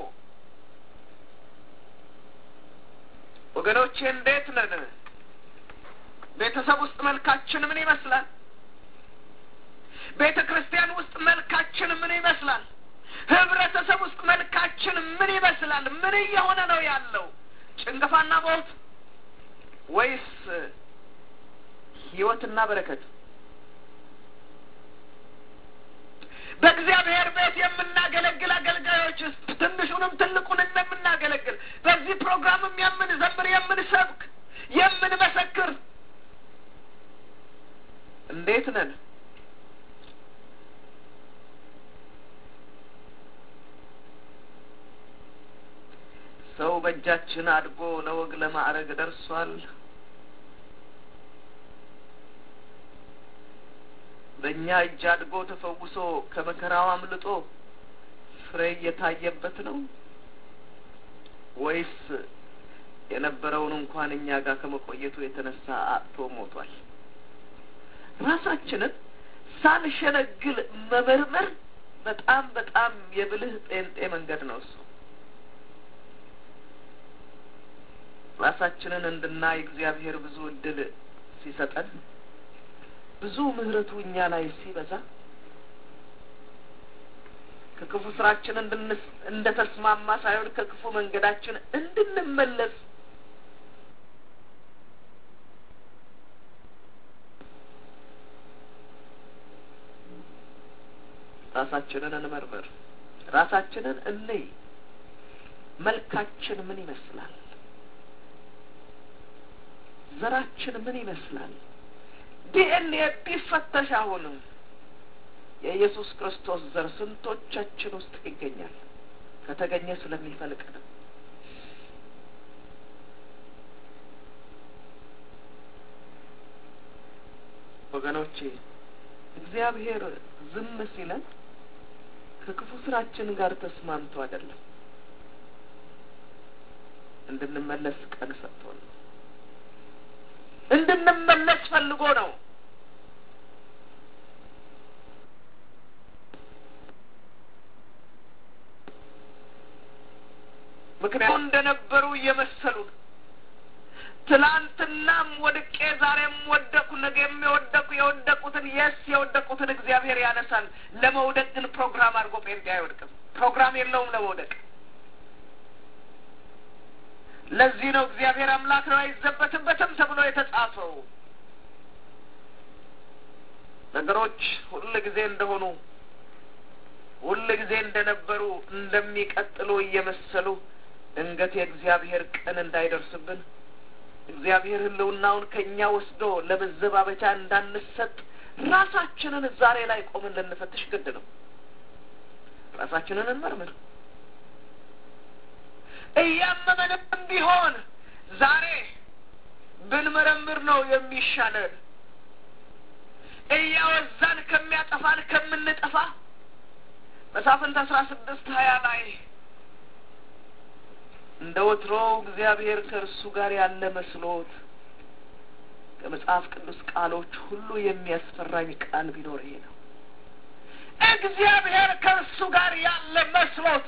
ወገኖቼ እንዴት ነን? ቤተሰብ ውስጥ መልካችን ምን ይመስላል? ቤተ ክርስቲያን ውስጥ መልካችን ምን ይመስላል? ህብረተሰብ ውስጥ መልካችን ምን ይመስላል? ምን እየሆነ ነው ያለው? ጭንገፋና ሞት ወይስ ህይወትና በረከት? በእግዚአብሔር ቤት የምናገለግል አገልጋዮች ትንሹንም ትልቁንም የምናገለግል በዚህ ፕሮግራምም የምንዘምር፣ የምንሰብክ፣ የምንመሰክር እንዴት ነን? ሰው በእጃችን አድጎ ለወግ ለማዕረግ ደርሷል። በእኛ እጅ አድጎ ተፈውሶ ከመከራው አምልጦ ፍሬ እየታየበት ነው ወይስ የነበረውን እንኳን እኛ ጋር ከመቆየቱ የተነሳ አጥቶ ሞቷል? ራሳችንን ሳንሸነግል መመርመር በጣም በጣም የብልህ ጴንጤ መንገድ ነው እሱ። ራሳችንን እንድናይ እግዚአብሔር ብዙ እድል ሲሰጠን ብዙ ምሕረቱ እኛ ላይ ሲበዛ ከክፉ ስራችን እንደ ተስማማ ሳይሆን ከክፉ መንገዳችን እንድንመለስ ራሳችንን እንመርምር። ራሳችንን እንይ። መልካችን ምን ይመስላል? ዘራችን ምን ይመስላል? ዲኤንኤ ቢፈተሽ አሁንም የኢየሱስ ክርስቶስ ዘር ስንቶቻችን ውስጥ ይገኛል? ከተገኘ ስለሚፈልቅ ነው። ወገኖቼ እግዚአብሔር ዝም ሲለን ከክፉ ስራችን ጋር ተስማምቶ አይደለም፣ እንድንመለስ ቀን ሰጥቶን ነው። እንድንመለስ ፈልጎ ነው። ምክንያቱ እንደነበሩ እየመሰሉን ትላንትናም ወድቄ ዛሬም ወደቁ፣ ነገ የሚወደቁ የወደቁትን የስ የወደቁትን እግዚአብሔር ያነሳል። ለመውደቅ ግን ፕሮግራም አድርጎ ጴንጤ አይወድቅም። ፕሮግራም የለውም ለመውደቅ። ለዚህ ነው እግዚአብሔር አምላክ ነው አይዘበትበትም ተብሎ የተጻፈው። ነገሮች ሁል ጊዜ እንደሆኑ ሁል ጊዜ እንደነበሩ እንደሚቀጥሉ እየመሰሉ ድንገት የእግዚአብሔር ቀን እንዳይደርስብን እግዚአብሔር ሕልውናውን ከእኛ ወስዶ ለመዘባበቻ እንዳንሰጥ ራሳችንን ዛሬ ላይ ቆምን ልንፈትሽ ግድ ነው። ራሳችንን እንመርምር። እያመመንም ቢሆን ዛሬ ብንመረምር ነው የሚሻለን። እያወዛን ከሚያጠፋን ከምንጠፋ መሳፍንት አስራ ስድስት ሀያ ላይ እንደ ወትሮው እግዚአብሔር ከእርሱ ጋር ያለ መስሎት ከመጽሐፍ ቅዱስ ቃሎች ሁሉ የሚያስፈራኝ ቃል ቢኖር ይሄ ነው። እግዚአብሔር ከእርሱ ጋር ያለ መስሎት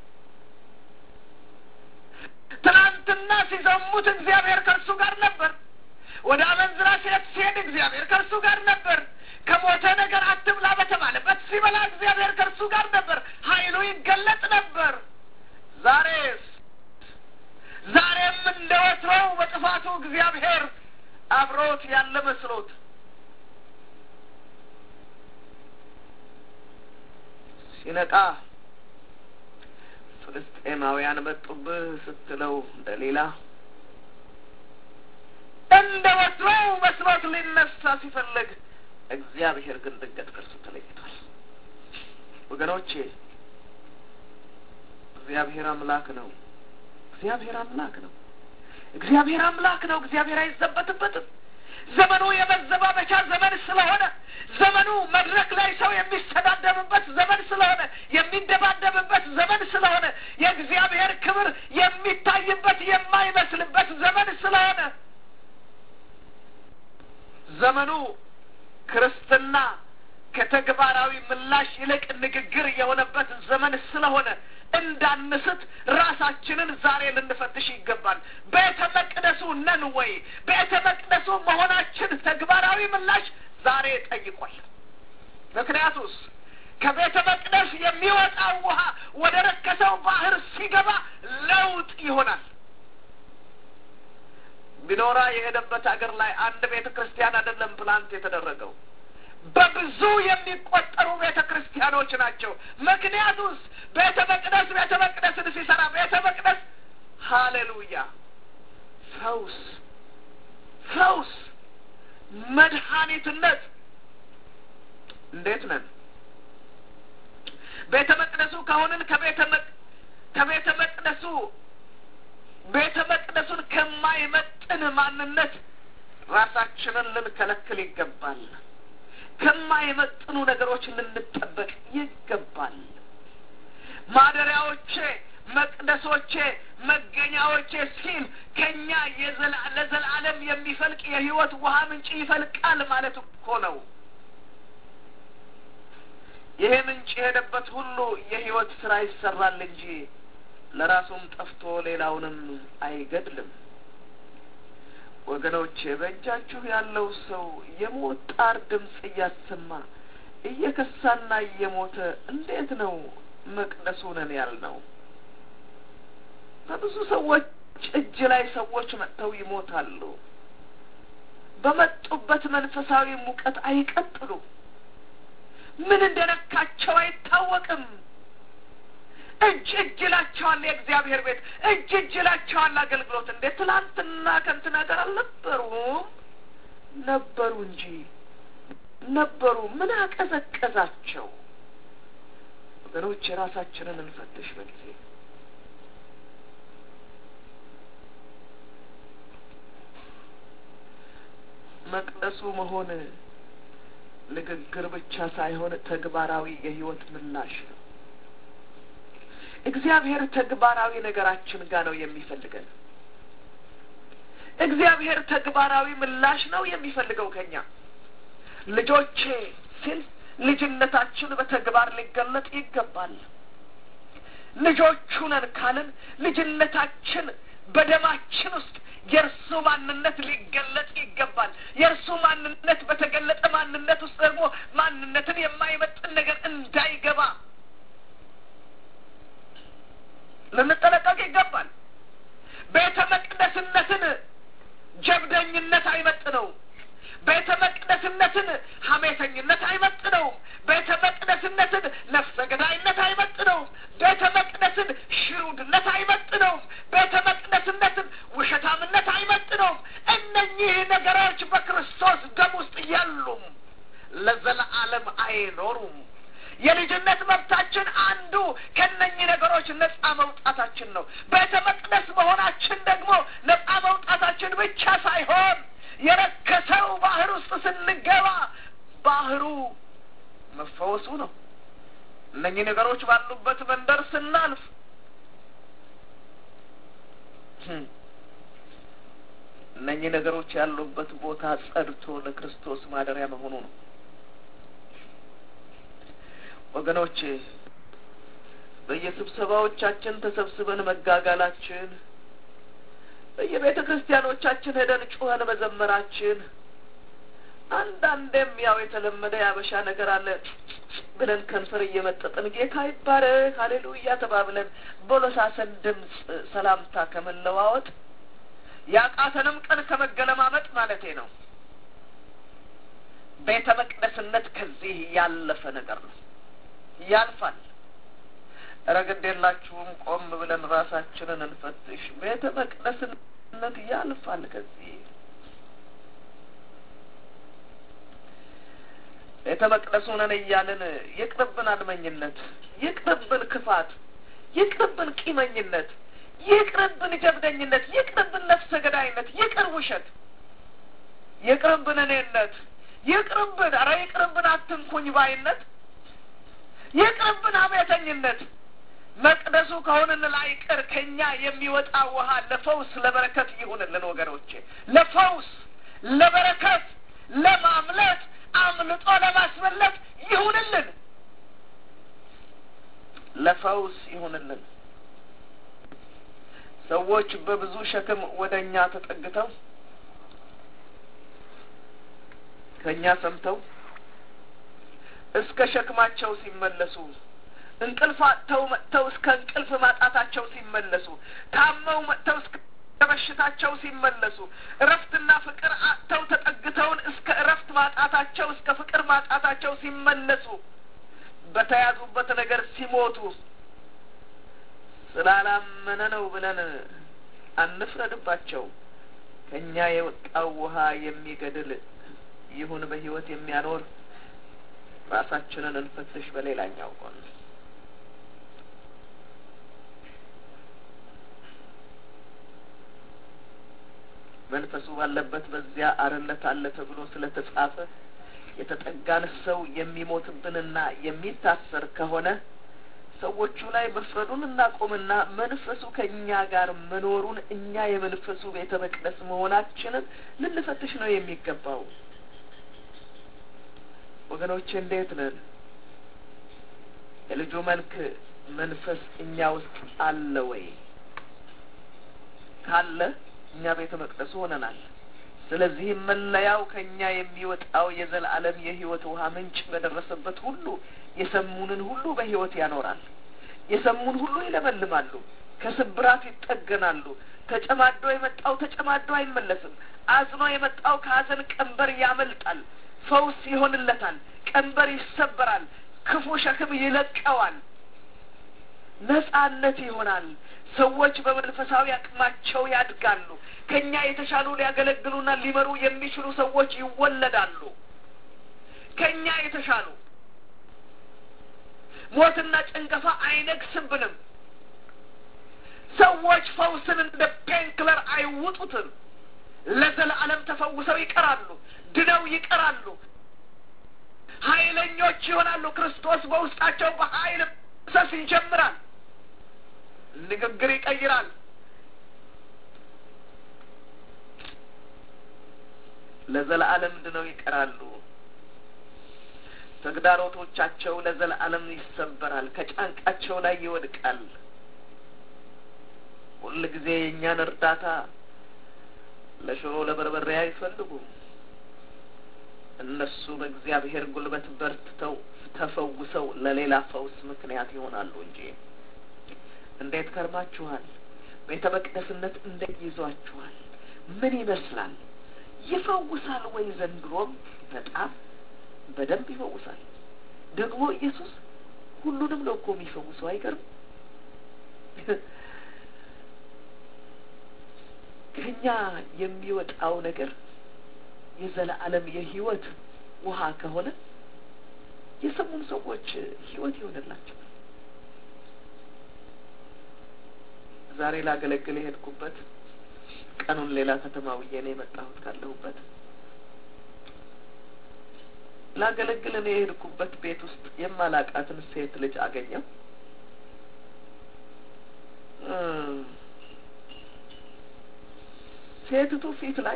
ትናንትና ሲዘሙት እግዚአብሔር ከእርሱ ጋር ነበር። ወደ አመንዝራ ሴት ሲሄድ እግዚአብሔር ከእርሱ ጋር ነበር። ከሞተ ነገር አትብላ በተባለበት ሲበላ እግዚአብሔር ከእርሱ ጋር ነበር። ኃይሉ ይገለጥ ነበር። ዛሬስ ዛሬም እንደ ወትሮው በጥፋቱ እግዚአብሔር አብሮት ያለ መስሎት ሲነቃ ፍልስጤማውያን መጡብህ ስትለው እንደሌላ እንደ ወትሮው መስሎት ሊነሳ ሲፈልግ እግዚአብሔር ግን ድንገት ከእርሱ ተለይቷል። ወገኖቼ እግዚአብሔር አምላክ ነው። እግዚአብሔር አምላክ ነው። እግዚአብሔር አምላክ ነው። እግዚአብሔር አይዘበትበትም። ዘመኑ የመዘባበቻ ዘመን ስለሆነ ዘመኑ መድረክ ላይ ሰው የሚሰዳደብበት ዘመን ስለሆነ የሚደባደብበት ዘመን ስለሆነ የእግዚአብሔር ክብር የሚታይበት የማይመስልበት ዘመን ስለሆነ ዘመኑ ክርስትና ከተግባራዊ ምላሽ ይልቅ ንግግር የሆነበት ዘመን ስለሆነ እንዳንስት ራሳችንን ዛሬ ልንፈትሽ ይገባል። ቤተ መቅደሱ ነን ወይ? ቤተ መቅደሱ መሆናችን ተግባራዊ ምላሽ ዛሬ ጠይቋል። ምክንያቱስ ከቤተ መቅደስ የሚወጣው ውሃ ወደ ረከሰው ባህር ሲገባ ለውጥ ይሆናል። ቢኖራ የሄደበት ሀገር ላይ አንድ ቤተ ክርስቲያን አይደለም ፕላንት የተደረገው በብዙ የሚቆጠሩ ቤተ ክርስቲያኖች ናቸው። ምክንያቱስ ቤተ መቅደስ ቤተ መቅደስን ሲሰራ ቤተ መቅደስ ሀሌሉያ ፈውስ ፈውስ መድኃኒትነት እንዴት ነን? ቤተ መቅደሱ ከሆንን ከቤተ ከቤተ መቅደሱ ቤተ መቅደሱን ከማይመጥን ማንነት ራሳችንን ልንከለክል ይገባል። ከማይመጥኑ ነገሮች ልንጠበቅ ይገባል። ማደሪያዎቼ፣ መቅደሶቼ፣ መገኛዎቼ ሲል ከኛ ለዘላለም የሚፈልቅ የሕይወት ውሃ ምንጭ ይፈልቃል ማለት እኮ ነው። ይሄ ምንጭ የሄደበት ሁሉ የሕይወት ስራ ይሰራል እንጂ ለራሱም ጠፍቶ ሌላውንም አይገድልም። ወገኖቼ በእጃችሁ ያለው ሰው የሞት ጣር ድምፅ እያሰማ እየከሳና እየሞተ እንዴት ነው መቅደሱ ነን ያልነው? በብዙ ሰዎች እጅ ላይ ሰዎች መጥተው ይሞታሉ። በመጡበት መንፈሳዊ ሙቀት አይቀጥሉም። ምን እንደነካቸው አይታወቅም። እጅ እጅ ይላቸዋል የእግዚአብሔር ቤት እጅ እጅ ይላቸዋል አገልግሎት። እንዴ ትላንትና ከንትና ጋር አልነበሩም? ነበሩ እንጂ ነበሩ። ምን አቀዘቀዛቸው? ወገኖች የራሳችንን እንፈትሽ በጊዜ መቅደሱ መሆን ንግግር ብቻ ሳይሆን ተግባራዊ የሕይወት ምላሽ ነው። እግዚአብሔር ተግባራዊ ነገራችን ጋር ነው የሚፈልገን። እግዚአብሔር ተግባራዊ ምላሽ ነው የሚፈልገው ከኛ ልጆቼ ሲል ልጅነታችን በተግባር ሊገለጥ ይገባል። ልጆቹ ነን ካልን ልጅነታችን በደማችን ውስጥ የእርሱ ማንነት ሊገለጥ ይገባል። የእርሱ ማንነት በተገለጠ ማንነት ውስጥ ደግሞ ማንነትን የማይመጥን ነገር እንዳይገባ ልንጠነቀቅ ይገባል። ቤተ መቅደስነትን ጀብደኝነት አይመጥነውም። ቤተ መቅደስነትን ሐሜተኝነት አይመጥነውም። ቤተ መቅደስነትን ነፍሰ ገዳይነት አይመጥነውም። ቤተ መቅደስን ሽሩድነት አይመጥነውም። ቤተ መቅደስነትን ውሸታምነት አይመጥነውም። እነኚህ ነገሮች በክርስቶስ ደም ውስጥ የሉም፣ ለዘለዓለም አይኖሩም። የልጅነት መብታችን አንዱ ከነኚህ ነገሮች ነጻ መውጣታችን ነው። ቤተ መቅደስ መሆናችን ደግሞ ነጻ መውጣታችን ብቻ ሳይሆን የረከሰው ባህር ውስጥ ስንገባ ባህሩ መፈወሱ ነው። እነኚህ ነገሮች ባሉበት መንደር ስናልፍ እነኚህ ነገሮች ያሉበት ቦታ ጸድቶ ለክርስቶስ ማደሪያ መሆኑ ነው። ወገኖች በየስብሰባዎቻችን ተሰብስበን መጋጋላችን፣ በየቤተ ክርስቲያኖቻችን ሄደን ጩኸን መዘመራችን፣ አንዳንዴም ያው የተለመደ የአበሻ ነገር አለ ብለን ከንፈር እየመጠጥን ጌታ ይባረክ ሀሌሉያ ተባብለን በለሳሰን ድምፅ ሰላምታ ከመለዋወጥ ያቃተንም ቀን ከመገለማመጥ ማለቴ ነው። ቤተ መቅደስነት ከዚህ ያለፈ ነገር ነው። ያልፋል። ረግድ የላችሁም። ቆም ብለን ራሳችንን እንፈትሽ። ቤተ መቅደስነት ያልፋል። ከዚህ ቤተ መቅደሱ ነን እያልን ይቅርብን አድመኝነት፣ ይቅርብን ክፋት፣ ይቅርብን ቂመኝነት፣ ይቅርብን ጀብደኝነት፣ ይቅርብን ነፍሰ ገዳይነት፣ ይቅር ውሸት፣ ይቅርብን እኔነት፣ ይቅርብን ኧረ ይቅርብን አትንኩኝ ባይነት ይቅርብን አብያተኝነት። መቅደሱ ከሆንን ላይቀር ከኛ የሚወጣ ውሃ ለፈውስ ለበረከት ይሁንልን ወገኖቼ፣ ለፈውስ ለበረከት፣ ለማምለጥ አምልጦ ለማስመለጥ ይሁንልን፣ ለፈውስ ይሁንልን። ሰዎች በብዙ ሸክም ወደ እኛ ተጠግተው ከእኛ ሰምተው እስከ ሸክማቸው ሲመለሱ እንቅልፍ አጥተው መጥተው እስከ እንቅልፍ ማጣታቸው ሲመለሱ ታመው መጥተው እስከ በሽታቸው ሲመለሱ እረፍትና ፍቅር አጥተው ተጠግተውን እስከ እረፍት ማጣታቸው እስከ ፍቅር ማጣታቸው ሲመለሱ በተያዙበት ነገር ሲሞቱ ስላላመነ ነው ብለን አንፍረድባቸው። ከእኛ የወጣው ውሃ የሚገድል ይሁን በሕይወት የሚያኖር ራሳችንን እንፈትሽ። በሌላኛው ጎን መንፈሱ ባለበት በዚያ አርነት አለ ተብሎ ስለ ተጻፈ የተጠጋን ሰው የሚሞትብንና የሚታሰር ከሆነ ሰዎቹ ላይ መፍረዱን እናቆምና መንፈሱ ከእኛ ጋር መኖሩን እኛ የመንፈሱ ቤተ መቅደስ መሆናችንን ልንፈትሽ ነው የሚገባው። ወገኖቼ እንዴት ነን? የልጁ መልክ መንፈስ እኛ ውስጥ አለ ወይ? ካለ እኛ ቤተ መቅደሱ ሆነናል። ስለዚህም መለያው ከእኛ የሚወጣው የዘላለም የሕይወት ውሃ ምንጭ በደረሰበት ሁሉ የሰሙንን ሁሉ በሕይወት ያኖራል። የሰሙን ሁሉ ይለመልማሉ፣ ከስብራት ይጠገናሉ። ተጨማዶ የመጣው ተጨማዶ አይመለስም። አዝኖ የመጣው ከሀዘን ቀንበር ያመልጣል። ፈውስ ይሆንለታል። ቀንበር ይሰበራል። ክፉ ሸክም ይለቀዋል። ነጻነት ይሆናል። ሰዎች በመንፈሳዊ አቅማቸው ያድጋሉ። ከእኛ የተሻሉ ሊያገለግሉና ሊመሩ የሚችሉ ሰዎች ይወለዳሉ። ከእኛ የተሻሉ ሞትና ጭንገፋ አይነግስብንም። ሰዎች ፈውስን እንደ ፔንክለር አይውጡትም። ለዘላለም ተፈውሰው ይቀራሉ፣ ድነው ይቀራሉ፣ ኃይለኞች ይሆናሉ። ክርስቶስ በውስጣቸው በኃይል መፍሰስ ይጀምራል። ንግግር ይቀይራል። ለዘለዓለም ድነው ይቀራሉ። ተግዳሮቶቻቸው ለዘለዓለም ይሰበራል፣ ከጫንቃቸው ላይ ይወድቃል። ሁል ጊዜ የእኛን እርዳታ ለሽሮ ለበርበሬ አይፈልጉም። እነሱ በእግዚአብሔር ጉልበት በርትተው ተፈውሰው ለሌላ ፈውስ ምክንያት ይሆናሉ እንጂ እንዴት ከርማችኋል? ቤተ መቅደስነት እንዴት ይዟችኋል? ምን ይመስላል? ይፈውሳል ወይ? ዘንድሮም በጣም በደንብ ይፈውሳል። ደግሞ ኢየሱስ ሁሉንም ነው እኮ የሚፈውሰው። አይገርም? ከኛ የሚወጣው ነገር የዘላለም የህይወት ውሃ ከሆነ የሰሙን ሰዎች ህይወት ይሆንላቸው። ዛሬ ላገለግል የሄድኩበት ቀኑን ሌላ ከተማ ውዬ ነው የመጣሁት ካለሁበት ላገለግል እኔ የሄድኩበት ቤት ውስጥ የማላቃትን ሴት ልጅ አገኘው። ሴትቱ ፊት ላይ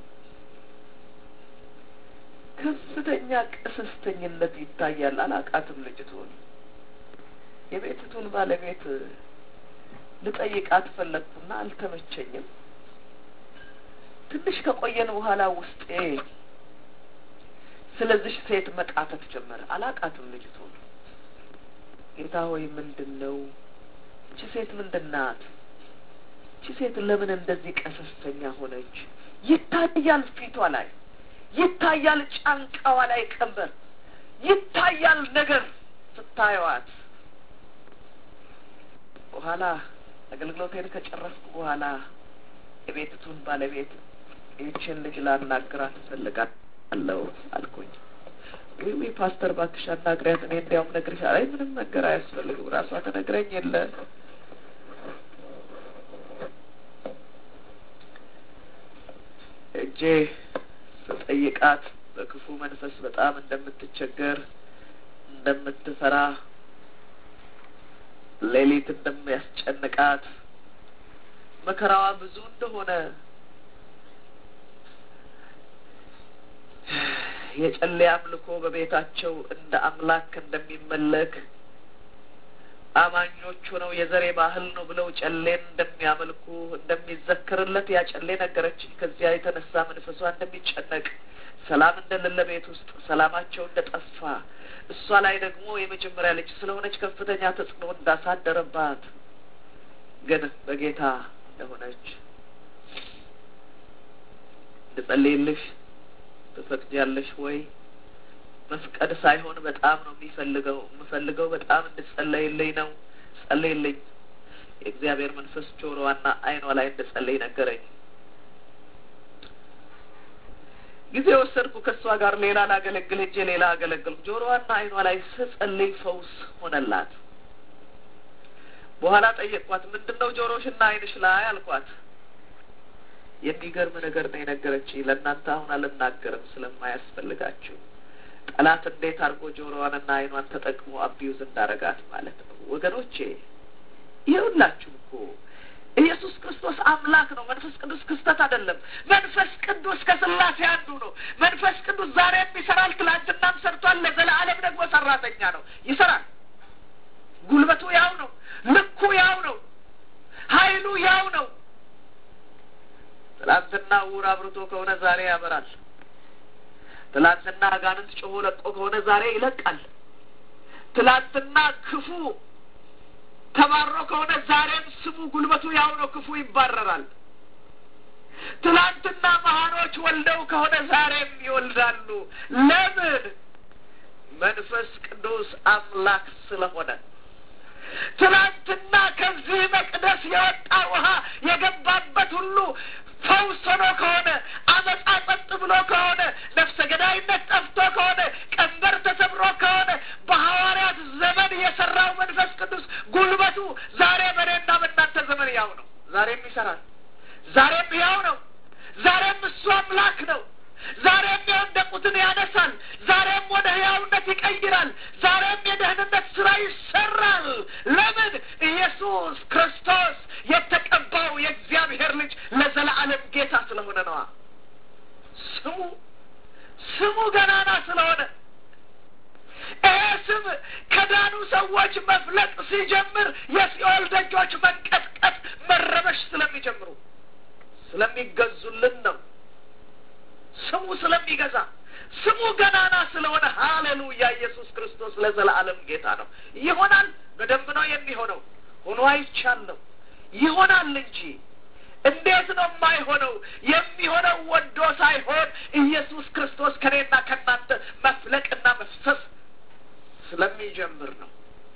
ከፍተኛ ቅስስተኝነት ይታያል። አላቃትም ልጅቱን። የቤትቱን ባለቤት ልጠይቃት ፈለግኩና አልተመቸኝም። ትንሽ ከቆየን በኋላ ውስጤ ስለዚህ ሴት መቃተት ጀመረ። አላቃትም ልጅቱን። ጌታ ሆይ ምንድን ነው እቺ ሴት ምንድን ናት? እቺ ሴት ለምን እንደዚህ ቀሰስተኛ ሆነች? ይታያል ፊቷ ላይ ይታያል፣ ጫንቃዋ ላይ ቀንበር ይታያል። ነገር ስታየዋት በኋላ አገልግሎቴን ከጨረስኩ በኋላ የቤትቱን ባለቤት ይህችን ልጅ ላናግራት እፈልጋለሁ አልኩኝ። ወይ ወይ ፓስተር እባክሽ አናግሪያት፣ እኔ እንዲያውም ነግርሻለሁ። አይ ምንም ነገር አያስፈልግም፣ ራሷ ተነግረኝ የለ እጄ ስጠይቃት በክፉ መንፈስ በጣም እንደምትቸገር እንደምትፈራ ሌሊት እንደሚያስጨንቃት መከራዋ ብዙ እንደሆነ የጨሌ አምልኮ በቤታቸው እንደ አምላክ እንደሚመለክ አማኞቹ ነው የዘሬ ባህል ነው ብለው ጨሌን እንደሚያመልኩ እንደሚዘክርለት ያ ጨሌ ነገረችኝ። ከዚያ የተነሳ መንፈሷ እንደሚጨነቅ ሰላም እንደሌለ ቤት ውስጥ ሰላማቸው እንደጠፋ እሷ ላይ ደግሞ የመጀመሪያ ልጅ ስለሆነች ከፍተኛ ተጽዕኖ እንዳሳደረባት ግን በጌታ እንደሆነች እንድጸልይልሽ ትፈቅጃለሽ ወይ? መፍቀድ ሳይሆን በጣም ነው የሚፈልገው የምፈልገው በጣም እንድጸለይልኝ ነው። ጸለይልኝ። የእግዚአብሔር መንፈስ ጆሮዋና ዓይኗ ላይ እንድጸለይ ነገረኝ። ጊዜ ወሰድኩ ከእሷ ጋር ሌላ ላገለግል ሄጄ ሌላ አገለግልኩ። ጆሮዋና ዓይኗ ላይ ስጸልይ ፈውስ ሆነላት። በኋላ ጠየቅኳት፣ ምንድን ነው ጆሮሽና ዓይንሽ ላይ አልኳት። የሚገርም ነገር ነው የነገረችኝ። ለእናንተ አሁን አልናገርም ስለማያስፈልጋችሁ ጠላት እንዴት አድርጎ ጆሮዋንና ዓይኗን ተጠቅሞ አቢዩዝ እንዳረጋት ማለት ነው። ወገኖቼ ይኸውላችሁ እኮ ኢየሱስ ክርስቶስ አምላክ ነው። መንፈስ ቅዱስ ክስተት አይደለም። መንፈስ ቅዱስ ከስላሴ አንዱ ነው። መንፈስ ቅዱስ ዛሬም ይሰራል፣ ትላንትናም ሰርቷል፣ ለዘላለም ደግሞ ሰራተኛ ነው። ይሰራል። ጉልበቱ ያው ነው። ልኩ ያው ነው። ኃይሉ ያው ነው። ትላንትና ዕውር አብርቶ ከሆነ ዛሬ ያበራል። ትላንትና አጋንንት ጮሆ ለቆ ከሆነ ዛሬ ይለቃል። ትላንትና ክፉ ተባሮ ከሆነ ዛሬም ስሙ ጉልበቱ ያው ነው። ክፉ ይባረራል። ትላንትና መሀኖች ወልደው ከሆነ ዛሬም ይወልዳሉ። ለምን? መንፈስ ቅዱስ አምላክ ስለሆነ። ትላንትና ከዚህ መቅደስ የወጣ ውሃ የገባበት ሁሉ ፈውስ ሆኖ ከሆነ አመፃ ጸጥ ብሎ ከሆነ ነፍሰ ገዳይነት ጠፍቶ ከሆነ ቀንበር ተሰብሮ ከሆነ በሐዋርያት ዘመን የሰራው መንፈስ ቅዱስ ጉልበቱ ዛሬ በእኔና በእናንተ ዘመን ያው ነው። ዛሬም ይሰራል። ዛሬም ያው ነው። ዛሬም እሱ አምላክ ነው። ዛሬም የወደቁትን ያነሳል። ዛሬም ወደ ህያውነት ይቀይራል። ዛሬም የደህንነት ስራ ይሰራል። ለምን? ኢየሱስ ክርስቶስ ክርስቶስ የተቀባው የእግዚአብሔር ልጅ ለዘላለም ጌታ ስለሆነ ነዋ። ስሙ ስሙ ገናና ስለሆነ ይሄ ስም ከዳኑ ሰዎች መፍለጥ ሲጀምር የሲኦል ደጆች መንቀጥቀጥ፣ መረበሽ ስለሚጀምሩ ስለሚገዙልን ነው። ስሙ ስለሚገዛ ስሙ ገናና ስለሆነ ሀሌሉያ! ኢየሱስ ክርስቶስ ለዘላለም ጌታ ነው። ይሆናል፣ በደንብ ነው የሚሆነው። ሆኖ አይቻለሁ። ይሆናል እንጂ እንዴት ነው የማይሆነው? የሚሆነው ወዶ ሳይሆን ኢየሱስ ክርስቶስ ከኔና ከእናንተ መፍለቅና መፍሰስ ስለሚጀምር ነው።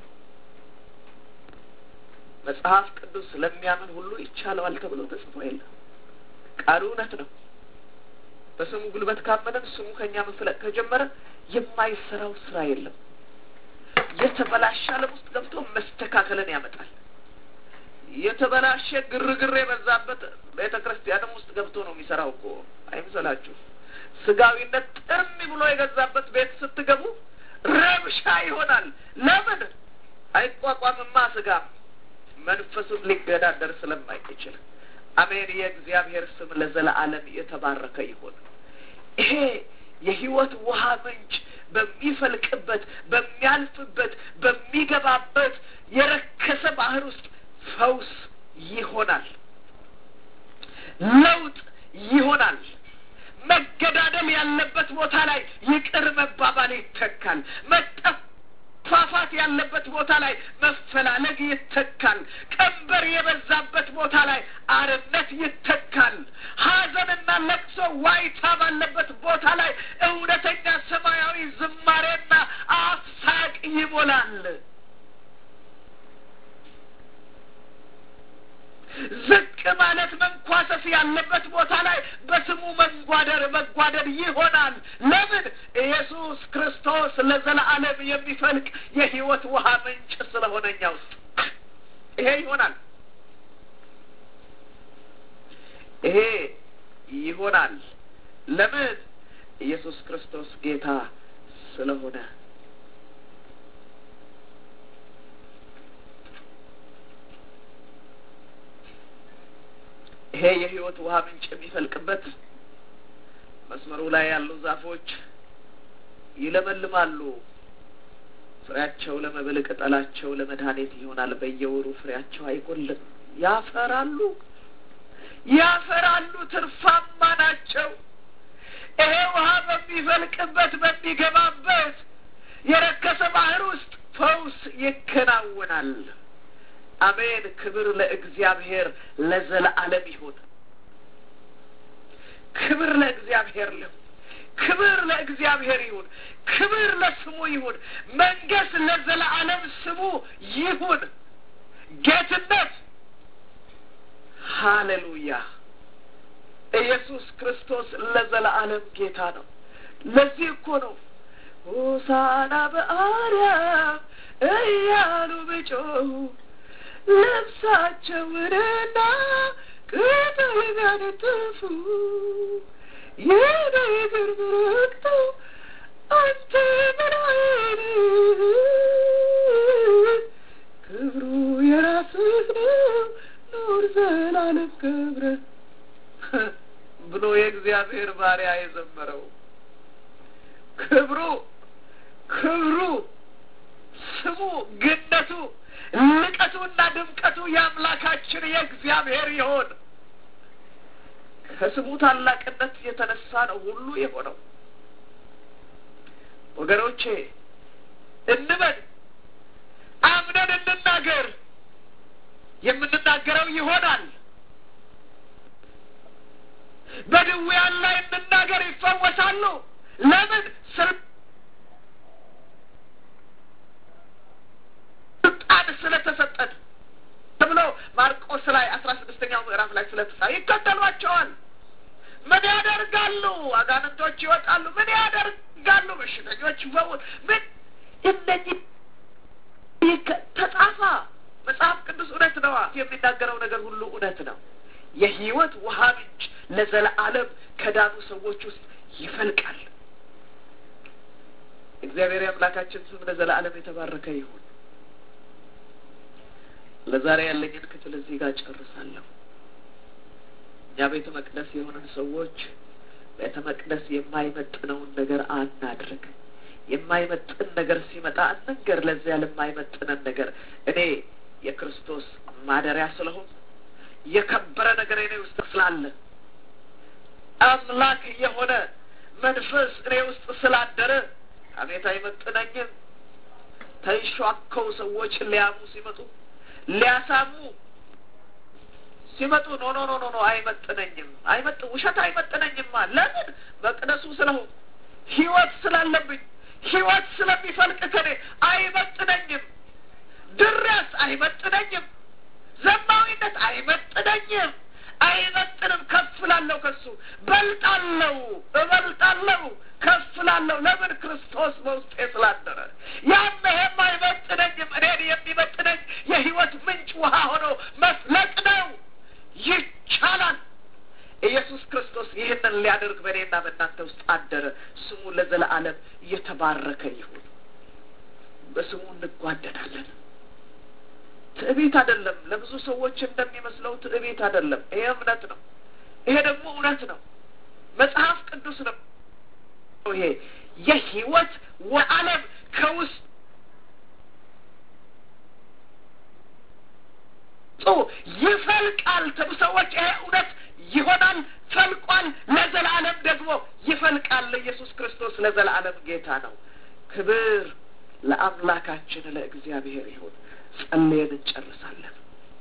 መጽሐፍ ቅዱስ ስለሚያምን ሁሉ ይቻለዋል ተብሎ ተጽፎ የለም። ቃሉ እውነት ነው። በስሙ ጉልበት ካመነን ስሙ ከእኛ መፍለቅ ከጀመረ የማይሰራው ስራ የለም። የተበላሸ ዓለም ውስጥ ገብቶ መስተካከልን ያመጣል። የተበላሸ ግርግር የበዛበት ቤተ ክርስቲያንም ውስጥ ገብቶ ነው የሚሰራው እኮ አይምሰላችሁ። ስጋዊነት ጥም ብሎ የገዛበት ቤት ስትገቡ ረብሻ ይሆናል። ለምን አይቋቋምማ? ስጋም መንፈሱን ሊገዳደር ስለማይችል። አሜን። የእግዚአብሔር ስም ለዘላለም የተባረከ ይሁን። ይሄ የህይወት ውሃ ምንጭ በሚፈልቅበት በሚያልፍበት በሚገባበት የረከሰ ባህር ውስጥ ፈውስ ይሆናል፣ ለውጥ ይሆናል። መገዳደል ያለበት ቦታ ላይ ይቅር መባባል ይተካል። መጠፋፋት ያለበት ቦታ ላይ መፈላለግ ይተካል። ቀንበር የበዛበት ቦታ ላይ አርነት ይተካል። ሐዘንና ለቅሶ ዋይታ ባለበት ቦታ ላይ እውነተኛ ሰማያዊ ዝማሬና አፍሳቅ ይሞላል። ዝቅ ማለት መንኳሰስ ያለበት ቦታ ላይ በስሙ መንጓደር መጓደር ይሆናል። ለምን? ኢየሱስ ክርስቶስ ለዘላለም የሚፈልቅ የህይወት ውሃ ምንጭ ስለሆነ እኛ ውስጥ ይሄ ይሆናል። ይሄ ይሆናል። ለምን? ኢየሱስ ክርስቶስ ጌታ ስለሆነ ይሄ የህይወት ውሃ ምንጭ የሚፈልቅበት መስመሩ ላይ ያሉ ዛፎች ይለመልማሉ። ፍሬያቸው ለመብል ቅጠላቸው ለመድኃኒት ይሆናል። በየወሩ ፍሬያቸው አይጎልም። ያፈራሉ ያፈራሉ፣ ትርፋማ ናቸው። ይሄ ውሃ በሚፈልቅበት በሚገባበት የረከሰ ባህር ውስጥ ፈውስ ይከናወናል። አሜን። ክብር ለእግዚአብሔር ለዘለዓለም ይሁን። ክብር ለእግዚአብሔር ይሁን። ክብር ለእግዚአብሔር ይሁን። ክብር ለስሙ ይሁን። መንገስ ለዘለዓለም ስሙ ይሁን። ጌትነት ሃሌሉያ። ኢየሱስ ክርስቶስ ለዘለዓለም ጌታ ነው። ለዚህ እኮ ነው ሆሳና በአርያም እያሉ ብጮሁ ልብሳቸውንና ቅጠል ቢያነጥፉ የነገር ምረቅቶ አንተ ምን አይነት ክብሩ የራስህ ነው ኑር ዘላለም ክብረ ብሎ የእግዚአብሔር ባሪያ የዘመረው ክብሩ ክብሩ ስሙ ግነቱ ልቀቱና ድምቀቱ የአምላካችን የእግዚአብሔር ይሆን። ከስሙ ታላቅነት የተነሳ ነው ሁሉ የሆነው። ወገኖቼ እንበል፣ አምነን እንናገር። የምንናገረው ይሆናል። በድውያን ላይ እንናገር፣ ይፈወሳሉ። ለምን ስልጣን ስለተሰጠን ተብሎ ማርቆስ ላይ አስራ ስድስተኛው ምዕራፍ ላይ ስለተጻፈ ይከተሏቸዋል። ምን ያደርጋሉ? አጋንንቶች ይወጣሉ። ምን ያደርጋሉ? በሽተኞች ይፈወሳሉ። ምን እነዚህ ተጻፋ መጽሐፍ ቅዱስ እውነት ነዋ። የሚናገረው ነገር ሁሉ እውነት ነው። የህይወት ውሃ ምንጭ ለዘለዓለም ከዳኑ ሰዎች ውስጥ ይፈልቃል። እግዚአብሔር የአምላካችን ስም ለዘለዓለም የተባረከ ይሁን። ለዛሬ ያለኝን ክፍል እዚህ ጋር ጨርሳለሁ። እኛ ቤተ መቅደስ የሆነን ሰዎች ቤተ መቅደስ የማይመጥነውን ነገር አናድርግ። የማይመጥን ነገር ሲመጣ እንንገር። ለዚያ ለማይመጥነን ነገር እኔ የክርስቶስ ማደሪያ ስለሆን የከበረ ነገር እኔ ውስጥ ስላለ አምላክ የሆነ መንፈስ እኔ ውስጥ ስላደረ አቤት አይመጥነኝም። ተንሿከው ሰዎች ሊያሙ ሲመጡ ሊያሳሙ ሲመጡ ኖ ኖ ኖ ኖ ኖ አይመጥነኝም፣ አይመጥ ውሸት አይመጥነኝማ። ለምን መቅደሱ ስለሆን ህይወት ስላለብኝ ህይወት ስለሚፈልቅ ከኔ አይመጥነኝም። ድረስ አይመጥነኝም። ዘማዊነት አይመጥነኝም። አይመጥንም። ከፍ ላለው ከሱ በልጣለው፣ እበልጣለው፣ ከፍ ላለው ለምን ክርስቶስ በውስጤ ስላደረ ያም ይሄም አይመጥነኝም። እኔን የሚመጥነኝ የህይወት ምንጭ ውሃ ሆኖ መፍለቅ ነው። ይቻላል። ኢየሱስ ክርስቶስ ይህንን ሊያደርግ በእኔና በእናንተ ውስጥ አደረ። ስሙ ለዘለዓለም እየተባረከ ይሁን። በስሙ እንጓደዳለን። ትዕቢት አይደለም። ለብዙ ሰዎች እንደሚመስለው ትዕቢት አይደለም። ይሄ እምነት ነው። ይሄ ደግሞ እውነት ነው። መጽሐፍ ቅዱስ ነው። ይሄ የህይወት ወዓለም ከውስጥ ይፈልቃል። ሰዎች ይሄ እውነት ይሆናል፣ ፈልቋል፣ ለዘላለም ደግሞ ይፈልቃል። ኢየሱስ ክርስቶስ ለዘላለም ጌታ ነው። ክብር ለአምላካችን ለእግዚአብሔር ይሁን። ጸልየን እንጨርሳለን።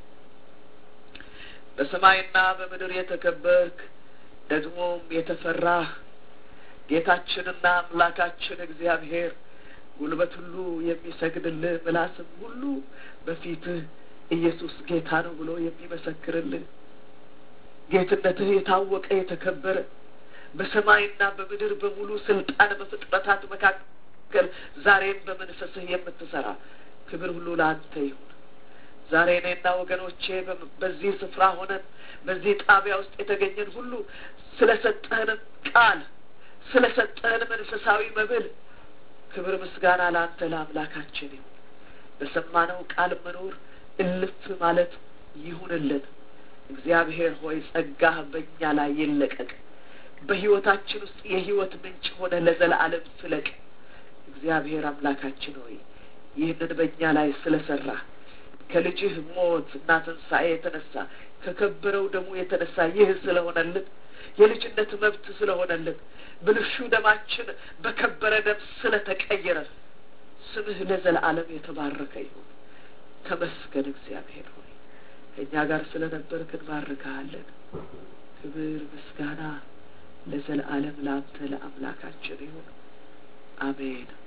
በሰማይና በምድር የተከበርክ ደግሞም የተፈራህ ጌታችንና አምላካችን እግዚአብሔር ጉልበት ሁሉ የሚሰግድልህ ምላስም ሁሉ በፊትህ ኢየሱስ ጌታ ነው ብሎ የሚመሰክርልህ ጌትነትህ የታወቀ የተከበረ በሰማይና በምድር በሙሉ ስልጣን በፍጥረታት መካከል ዛሬም በመንፈስህ የምትሰራ ክብር ሁሉ ለአንተ ይሁን። ዛሬ እኔና ወገኖቼ በዚህ ስፍራ ሆነን በዚህ ጣቢያ ውስጥ የተገኘን ሁሉ ስለ ሰጠህንም ቃል ስለ ሰጠህን መንፈሳዊ መብል ክብር ምስጋና ለአንተ ለአምላካችን ይሁን። በሰማነው ቃል መኖር እልፍ ማለት ይሁንልን። እግዚአብሔር ሆይ ጸጋህ በእኛ ላይ ይለቀቅ። በሕይወታችን ውስጥ የሕይወት ምንጭ ሆነ ለዘላለም ፍለቅ። እግዚአብሔር አምላካችን ሆይ ይህንን በእኛ ላይ ስለሰራ ከልጅህ ሞት እና ትንሣኤ የተነሳ ከከበረው ደሙ የተነሳ ይህ ስለሆነልን የልጅነት መብት ስለሆነልን ብልሹ ደማችን በከበረ ደም ስለተቀየረ ስምህ ለዘላለም የተባረከ ይሁን። ተመስገን እግዚአብሔር ሆይ ከእኛ ጋር ስለነበርክ እንባርክሃለን። ክብር ምስጋና ለዘላለም ለአንተ ለአምላካችን ይሁን። አሜን።